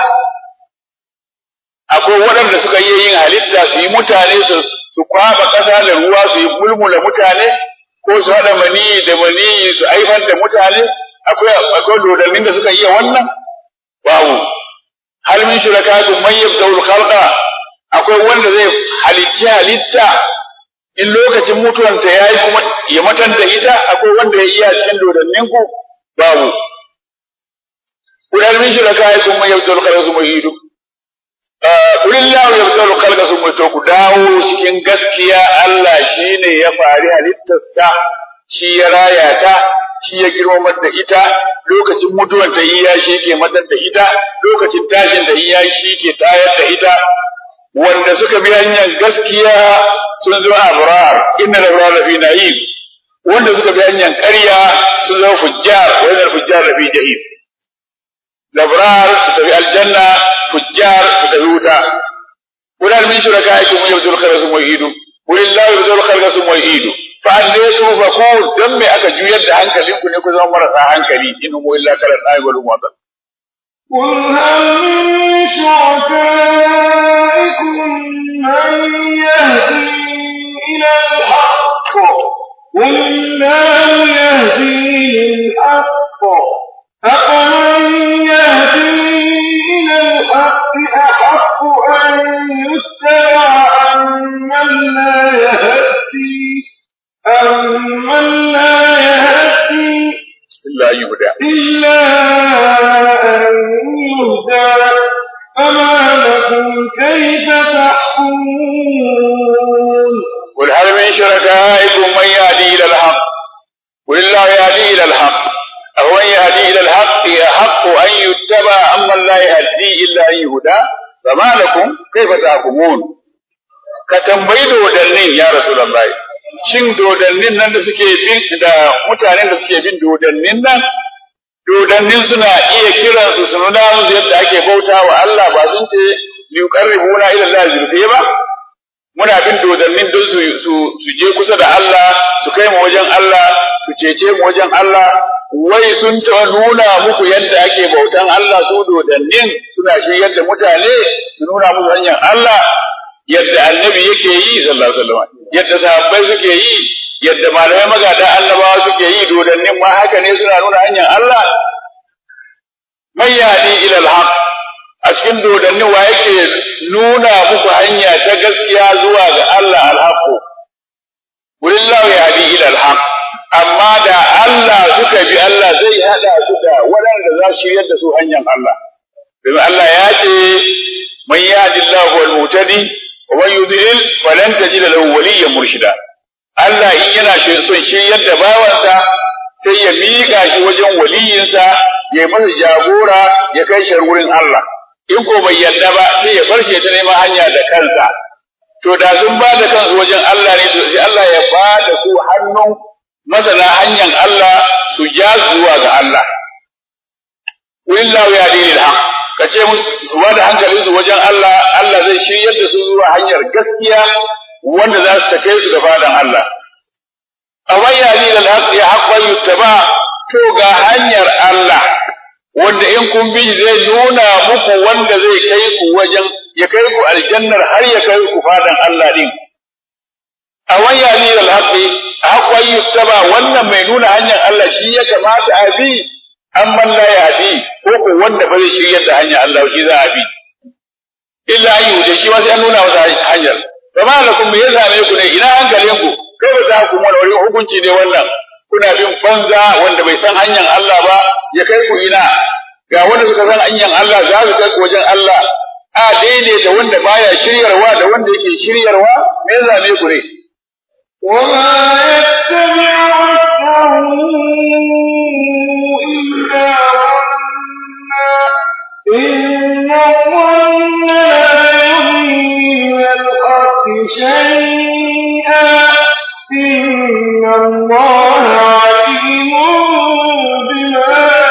akwai waɗanda suka iya yin halitta su yi mutane su su kwaba ƙasa da ruwa su yi mulmula mutane ko su haɗa mani da mani su aifar da mutane akwai akwai dodannin da suka iya wannan babu hal min shurakatun man yabda'ul khalqa akwai wanda zai halicci halitta in lokacin mutuwanta ya yi kuma ya matan da ita akwai wanda ya iya cikin dodannin ku babu kudan min shiraka ya kuma yabdul khalqa su muhidu kulillahu yabdul khalqa su muhidu ku dawo cikin gaskiya Allah shine ya fari halittarsa shi ya raya ta shi ya girmamar da ita lokacin mutuwanta iya shi ke matar da ita lokacin tashin da iya shi ke tayar da ita wanda suka bi hanyar gaskiya sun zama abrar inna al-abrar fi na'im wanda suka bi hanyar ƙarya sun zama fujjar wa inna al-fujjar fi jahim labrar su tafi aljanna fujjar su tafi wuta qul hal min shurakaikum man yabdul khalqa thumma yu'idu qul illahu yabdul khalqa thumma yu'idu fa annaytu fakun dan me aka juyar da hankalinku ne ku zama marasa hankali in huwa illa kal ayyul mu'adab قل هل من شركائكم من يهدي إلى الحق قل الله يهدي للحق أفمن يهدي إلى الحق أحق أن يتبع أمن لا يهدي أمن لا يهدي illa yuhda إلا أن يهدى فما لكم كيف تحكمون قل هل من شركائكم من يهدي الى الحق قل الله يهدي الى الحق أهو من يهدي الى الحق احق ان يتبع اما لا يهدي الا ان يهدى فما لكم كيف تحكمون ka tambayi dodannin ya Rasulullah shin dodannin nan da suke bin da mutanen da suke bin dodannin nan dodannin suna iya kiran su su nuna musu yadda ake bauta wa Allah ba sun ce liqarribuna ila Allah zulfiya ba muna bin dodannin don su su su je kusa da Allah su kai mu wajen Allah su cece mu wajen Allah wai sun ta nuna muku yadda ake bautan Allah su dodannin suna shi yadda mutane su nuna musu hanyar Allah yadda annabi yake yi sallallahu alaihi wasallam yadda sahabbai suke yi yadda malamai magada annabawa suke yi dodannin ma haka ne suna nuna hanyar Allah man yahdi ila al-haq a cikin dodannin wa yake nuna muku hanya ta gaskiya zuwa ga Allah al-haq Walillahu yahdi ila al-haq amma da Allah suka bi Allah zai hada su da waɗanda za su shiryar da su hanyar Allah domin Allah ya ce man yahdi Allahu al-mutadi wa man yudlil falan tajida lahu waliyyan murshida Allah in yana son shiryar da bawansa sai ya miƙa shi wajen waliyinsa ya masa jagora ya kai shi wurin Allah in ko bai yarda ba sai ya bar shi ta neman hanya da kansa to da sun ba da kansu wajen Allah ne to sai Allah ya ba da su hannun masana hanyar Allah su ja zuwa ga Allah wallahu ya dinil haq ka ce musu ba da hankalin su wajen Allah Allah zai shiryar da su zuwa hanyar gaskiya wanda za su take su da fadan Allah amma ya dinil haq ya haqqa yuttaba to ga hanyar Allah wanda in kun bi zai nuna muku wanda zai kai ku wajen ya kai ku aljannar har ya kai ku fadan Allah din a waya ni da haƙi haƙwai yuttaba wannan mai nuna hanyar Allah shi ya kamata a bi amman la ya bi ko ko wanda ba zai shiryar da hanyar Allah shi za a bi illa ayu da shi wasu ya nuna masa hanyar ba ma lakum me yasa ne ku ne ina hankalin ku kai ba za ku mu wani hukunci ne wannan kuna bin banza wanda bai san hanyar Allah ba ya kai ku ina ga wanda suka san hanyar Allah za su kai ku wajen Allah a daidaita wanda baya shiryarwa da wanda yake shiryarwa me yasa ne ku ne وما يتبع أكثرهم إلا ظنا إن الظن لا يغني من الحق شيئا إن الله عليم بما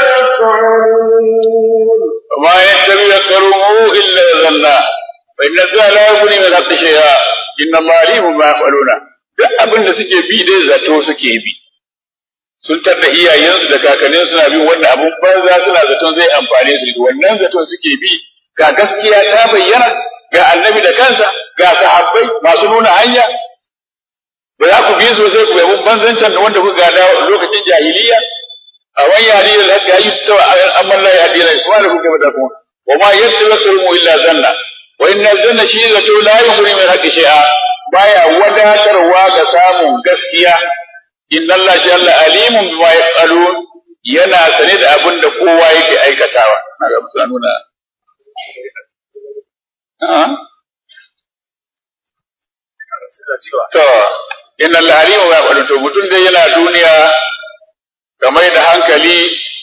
يفعلون وما يتبع أكثرهم إلا ظنا فإن الظن لا يغني من الحق شيئا إن الله عليم بما يفعلون duk abin da suke bi dai zato suke bi sun tarda iyayensu da kakannin suna bin wannan abun banza suna zaton zai amfane su wannan zaton suke bi ga gaskiya ta bayyana ga annabi da kansa ga sahabbai masu nuna hanya ba za ku bi su sai ku yabi banzancin da wanda kuka gada lokacin jahiliya a wani yare da haka yi ta amma la ya dina kuma da kuka mata kuma wa ma yattawasul illa zanna wa inna zanna shi zato la yughni min haqqi shay'a baya wadatarwa ga samun gaskiya inna Allah shi Allah alimun bima yaf'alun yana sane da abin da kowa yake aikatawa na ga mutane nuna to inna Allah alimun bima yaf'alun to mutum dai yana duniya ka mai da hankali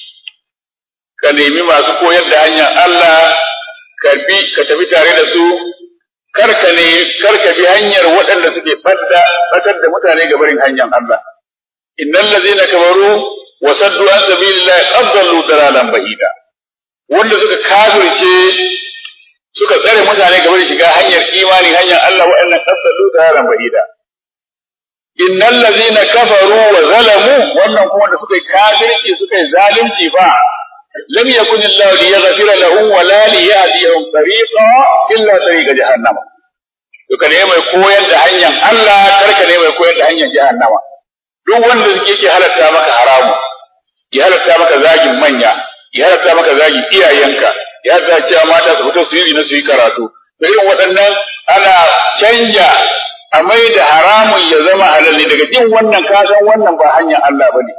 ka nemi masu koyar da hanyar Allah ka bi ka tafi tare da su karka ne karka bi hanyar waɗanda suke fadda fatar da mutane ga barin hanyar Allah innal ladzina kafaru wa saddu an sabilillahi qad dallu dalalan bahida wanda suka kafirce suka tsare mutane ga barin shiga hanyar imani hanyar Allah waɗannan qad dallu dalalan bahida innal ladzina kafaru wa zalamu wannan kuma da suka yi kafirci suka yi zalunci fa lam yakun Allah liyaghfira lahum wa la liyahdihum tariqa illa tariqa jahannama duka ne mai koyar da hanyar Allah karka ne mai koyar da hanyar jahannama duk wanda suke yake halatta maka haramu ya halatta maka zagin manya ya halatta maka zagin iyayenka ya halatta cewa mata su fito su yi na su yi karatu da irin waɗannan ana canja a mai da haramun ya zama halal ne daga jin wannan kasan wannan ba hanyar Allah bane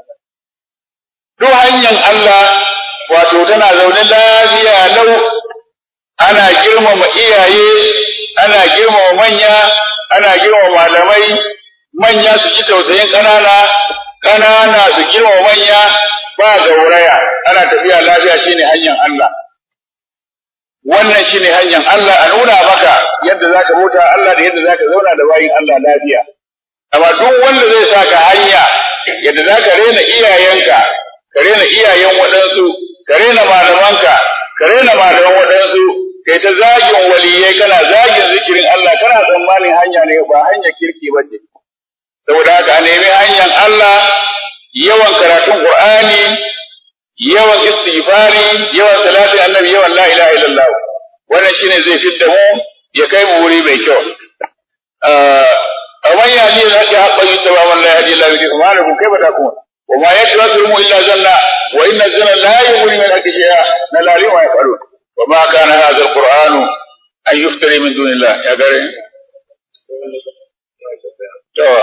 duk hanyar Allah wato tana zaune lafiya lau ana girmama iyaye ana girmama manya ana girmama malamai manya su ji tausayin ƙanana ƙanana su girmama manya ba gauraya ana tafiya lafiya shine hanyar Allah wannan shine hanyar Allah a nuna maka yadda zaka bauta Allah da yadda zaka zauna da bayin Allah lafiya amma duk wanda zai saka hanya yadda zaka rena iyayenka ka rena iyayen waɗansu ka rena malamanka ka rena malaman waɗansu kai ta zagin waliyai kana zagin zikirin Allah kana tsammanin hanya ne ba hanyar kirki ba ce saboda haka a nemi hanyar Allah yawan karatun Qur'ani yawan istighfari yawan salati annabi yawan la ilaha illallah wannan shine zai fitta mu ya kai mu wuri mai kyau a wani yadi da ake haɓa yi ta ba man la yadi la yadi kuma da ku kai ba da kuma وما يتوسل إلا زنا وإن الزنا لا يغني من الحق شيئا نلالي ما يفعلون وما كان هذا القرآن أن يفتري من دون الله يا قرين توا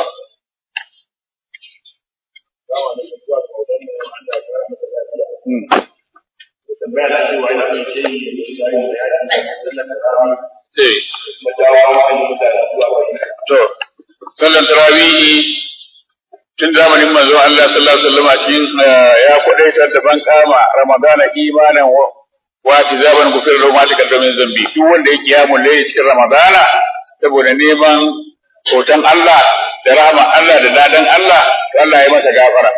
To, sallan tarawihi tun zamanin manzon Allah sallallahu alaihi wasallam cikin ya kwadaitar da ban kama Ramadana imanan wa tizaban gufir lahu ma taqaddama min zambi duk wanda ya kiyamu laye cikin Ramadana saboda neman hoton Allah da rahama Allah da dadan Allah to Allah ya masa gafara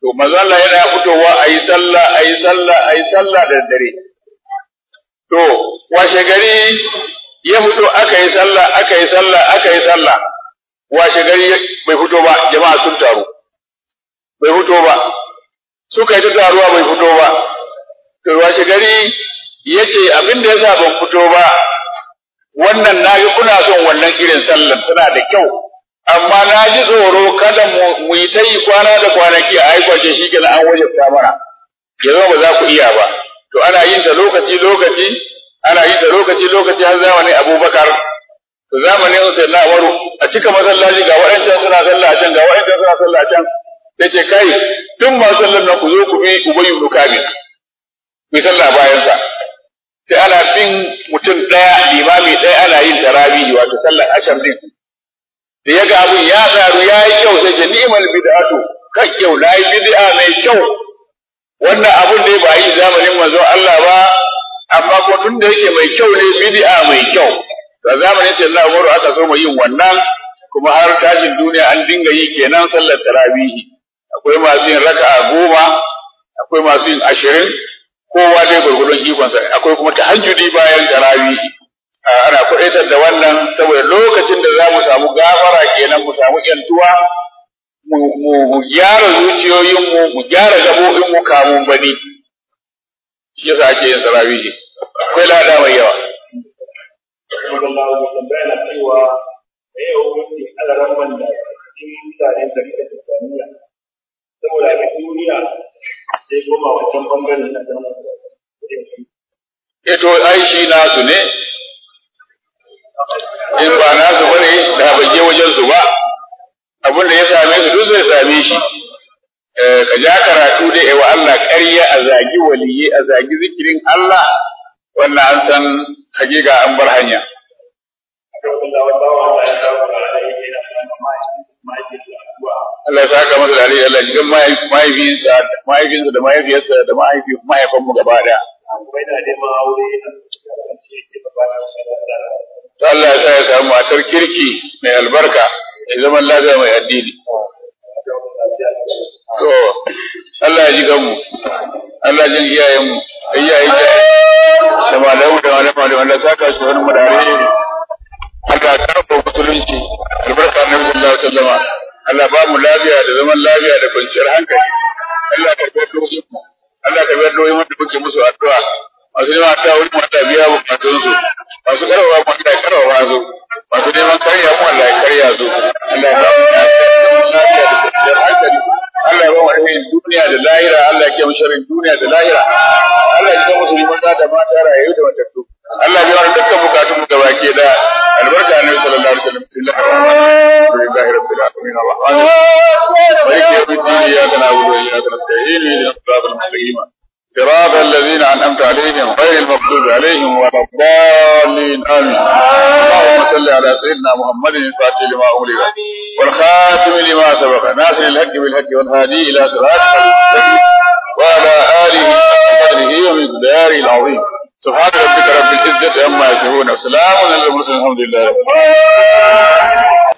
to manzo Allah yana fitowa ayi sallah ayi sallah ayi sallah da dare to washe gari ya fito aka yi sallah aka yi sallah aka yi sallah washe gari bai fito ba jama'a sun taru bai fito ba suka yi ta taruwa bai fito ba to washe gari ya ce abin da ya sa ban fito ba wannan na ga kuna son wannan irin sallar tana da kyau amma na ji tsoro kada mu yi ta yi kwana da kwanaki a aikwace shi kenan an wajabta mana ya zama ba za ku iya ba to ana yin ta lokaci lokaci ana yin ta lokaci lokaci har zamanin abubakar to zamanin sai na waru a cika masallaci ga waɗancan suna sallah a can ga waɗancan suna sallah a can sai ce kai tun ma sallar nan ku zo ku bi ubayyu ibn kabir ku yi sallah bayan sa sai ana bin mutum ɗaya limami ɗaya ana yin tarabihi wato sallar ashar din da ya ga abin ya tsaru ya yi kyau sai ce ni'mal bid'atu ka kyau na yi bid'a mai kyau wannan abun da ba yi zamanin manzon Allah ba amma ko tun da yake mai kyau ne bid'a mai kyau da zamanin sai Allah Umaru aka so mu yin wannan kuma har tashin duniya an dinga yi kenan sallar tarabihi akwai masu yin raka'a goma akwai masu yin ashirin kowa dai gurgurdon ikonsa akwai kuma tahajjudi bayan tarawihi ana kuɗaitar da wannan saboda lokacin da za mu samu gafara kenan mu samu yantuwa mu gyara zuciyoyinmu mu gyara gaɓoɓinmu kamun bani shi yasa ake yin tarawihi akwai lada mai yawa saboda a duniya sai koma wancan bangaren na zama Eto ai shi nasu ne, in ba nasu bane da bai je wajen su ba, abin da ya same su duk zai same shi. Ka ja karatu da yawa Allah ƙarya a zagi waliyi a zagi zikirin Allah, wannan an san hakika an bar hanya. Allah ya saka masa da alheri Allah jigan mahaifinsa mahaifinsa da mahaifiyarsa da mahaifanmu gaba daya. To Allah ya sa ya samu matar kirki mai albarka mai zaman lafiya mai addini. To Allah ya ji ganmu, Allah ya ji iyayenmu, iyayen da malamu da malamu da wanda saka su wani mu da alheri. Allah ya karɓa musulunci albarka Annabi sallallahu alaihi wasallam. Allah ba mu lafiya da zaman lafiya da kwanciyar hankali. Allah ka bar dokokin mu. Allah ka bar dokokin da muke musu addu'a. Masu neman ta wurin wanda biya bukatun su. Masu karawa mu Allah ya karawa su. Masu neman karya mu Allah ya karya su. Allah ya ba mu lafiya da kwanciyar hankali. Allah ya ba mu alherin duniya da lahira. Allah ya kiyaye sharrin duniya da lahira. Allah ya ga musulmi maza da mata rayu da matattu. Allah ya biya dukkan bukatun mu gabaki da albarka annabi sallallahu alaihi wasallam bismillahir rahmanir rahim alhamdulillahi rabbil alamin arrahmanir rahim maliki yawmiddin iyyaka na'budu wa iyyaka nasta'in ihdinas siratal mustaqim صراط الذين أنعمت عليهم غير المغضوب عليهم ولا الضالين آمين اللهم صل على سيدنا محمد الفاتح لما أغلق والخاتم لما سبق ناصر الحق بالحق والهادي إلى صراطك المستقيم وعلى آله وقدره ومقداره العظيم سبحان ربك رب العزة عما يصفون وسلام على المرسلين الحمد لله رب العالمين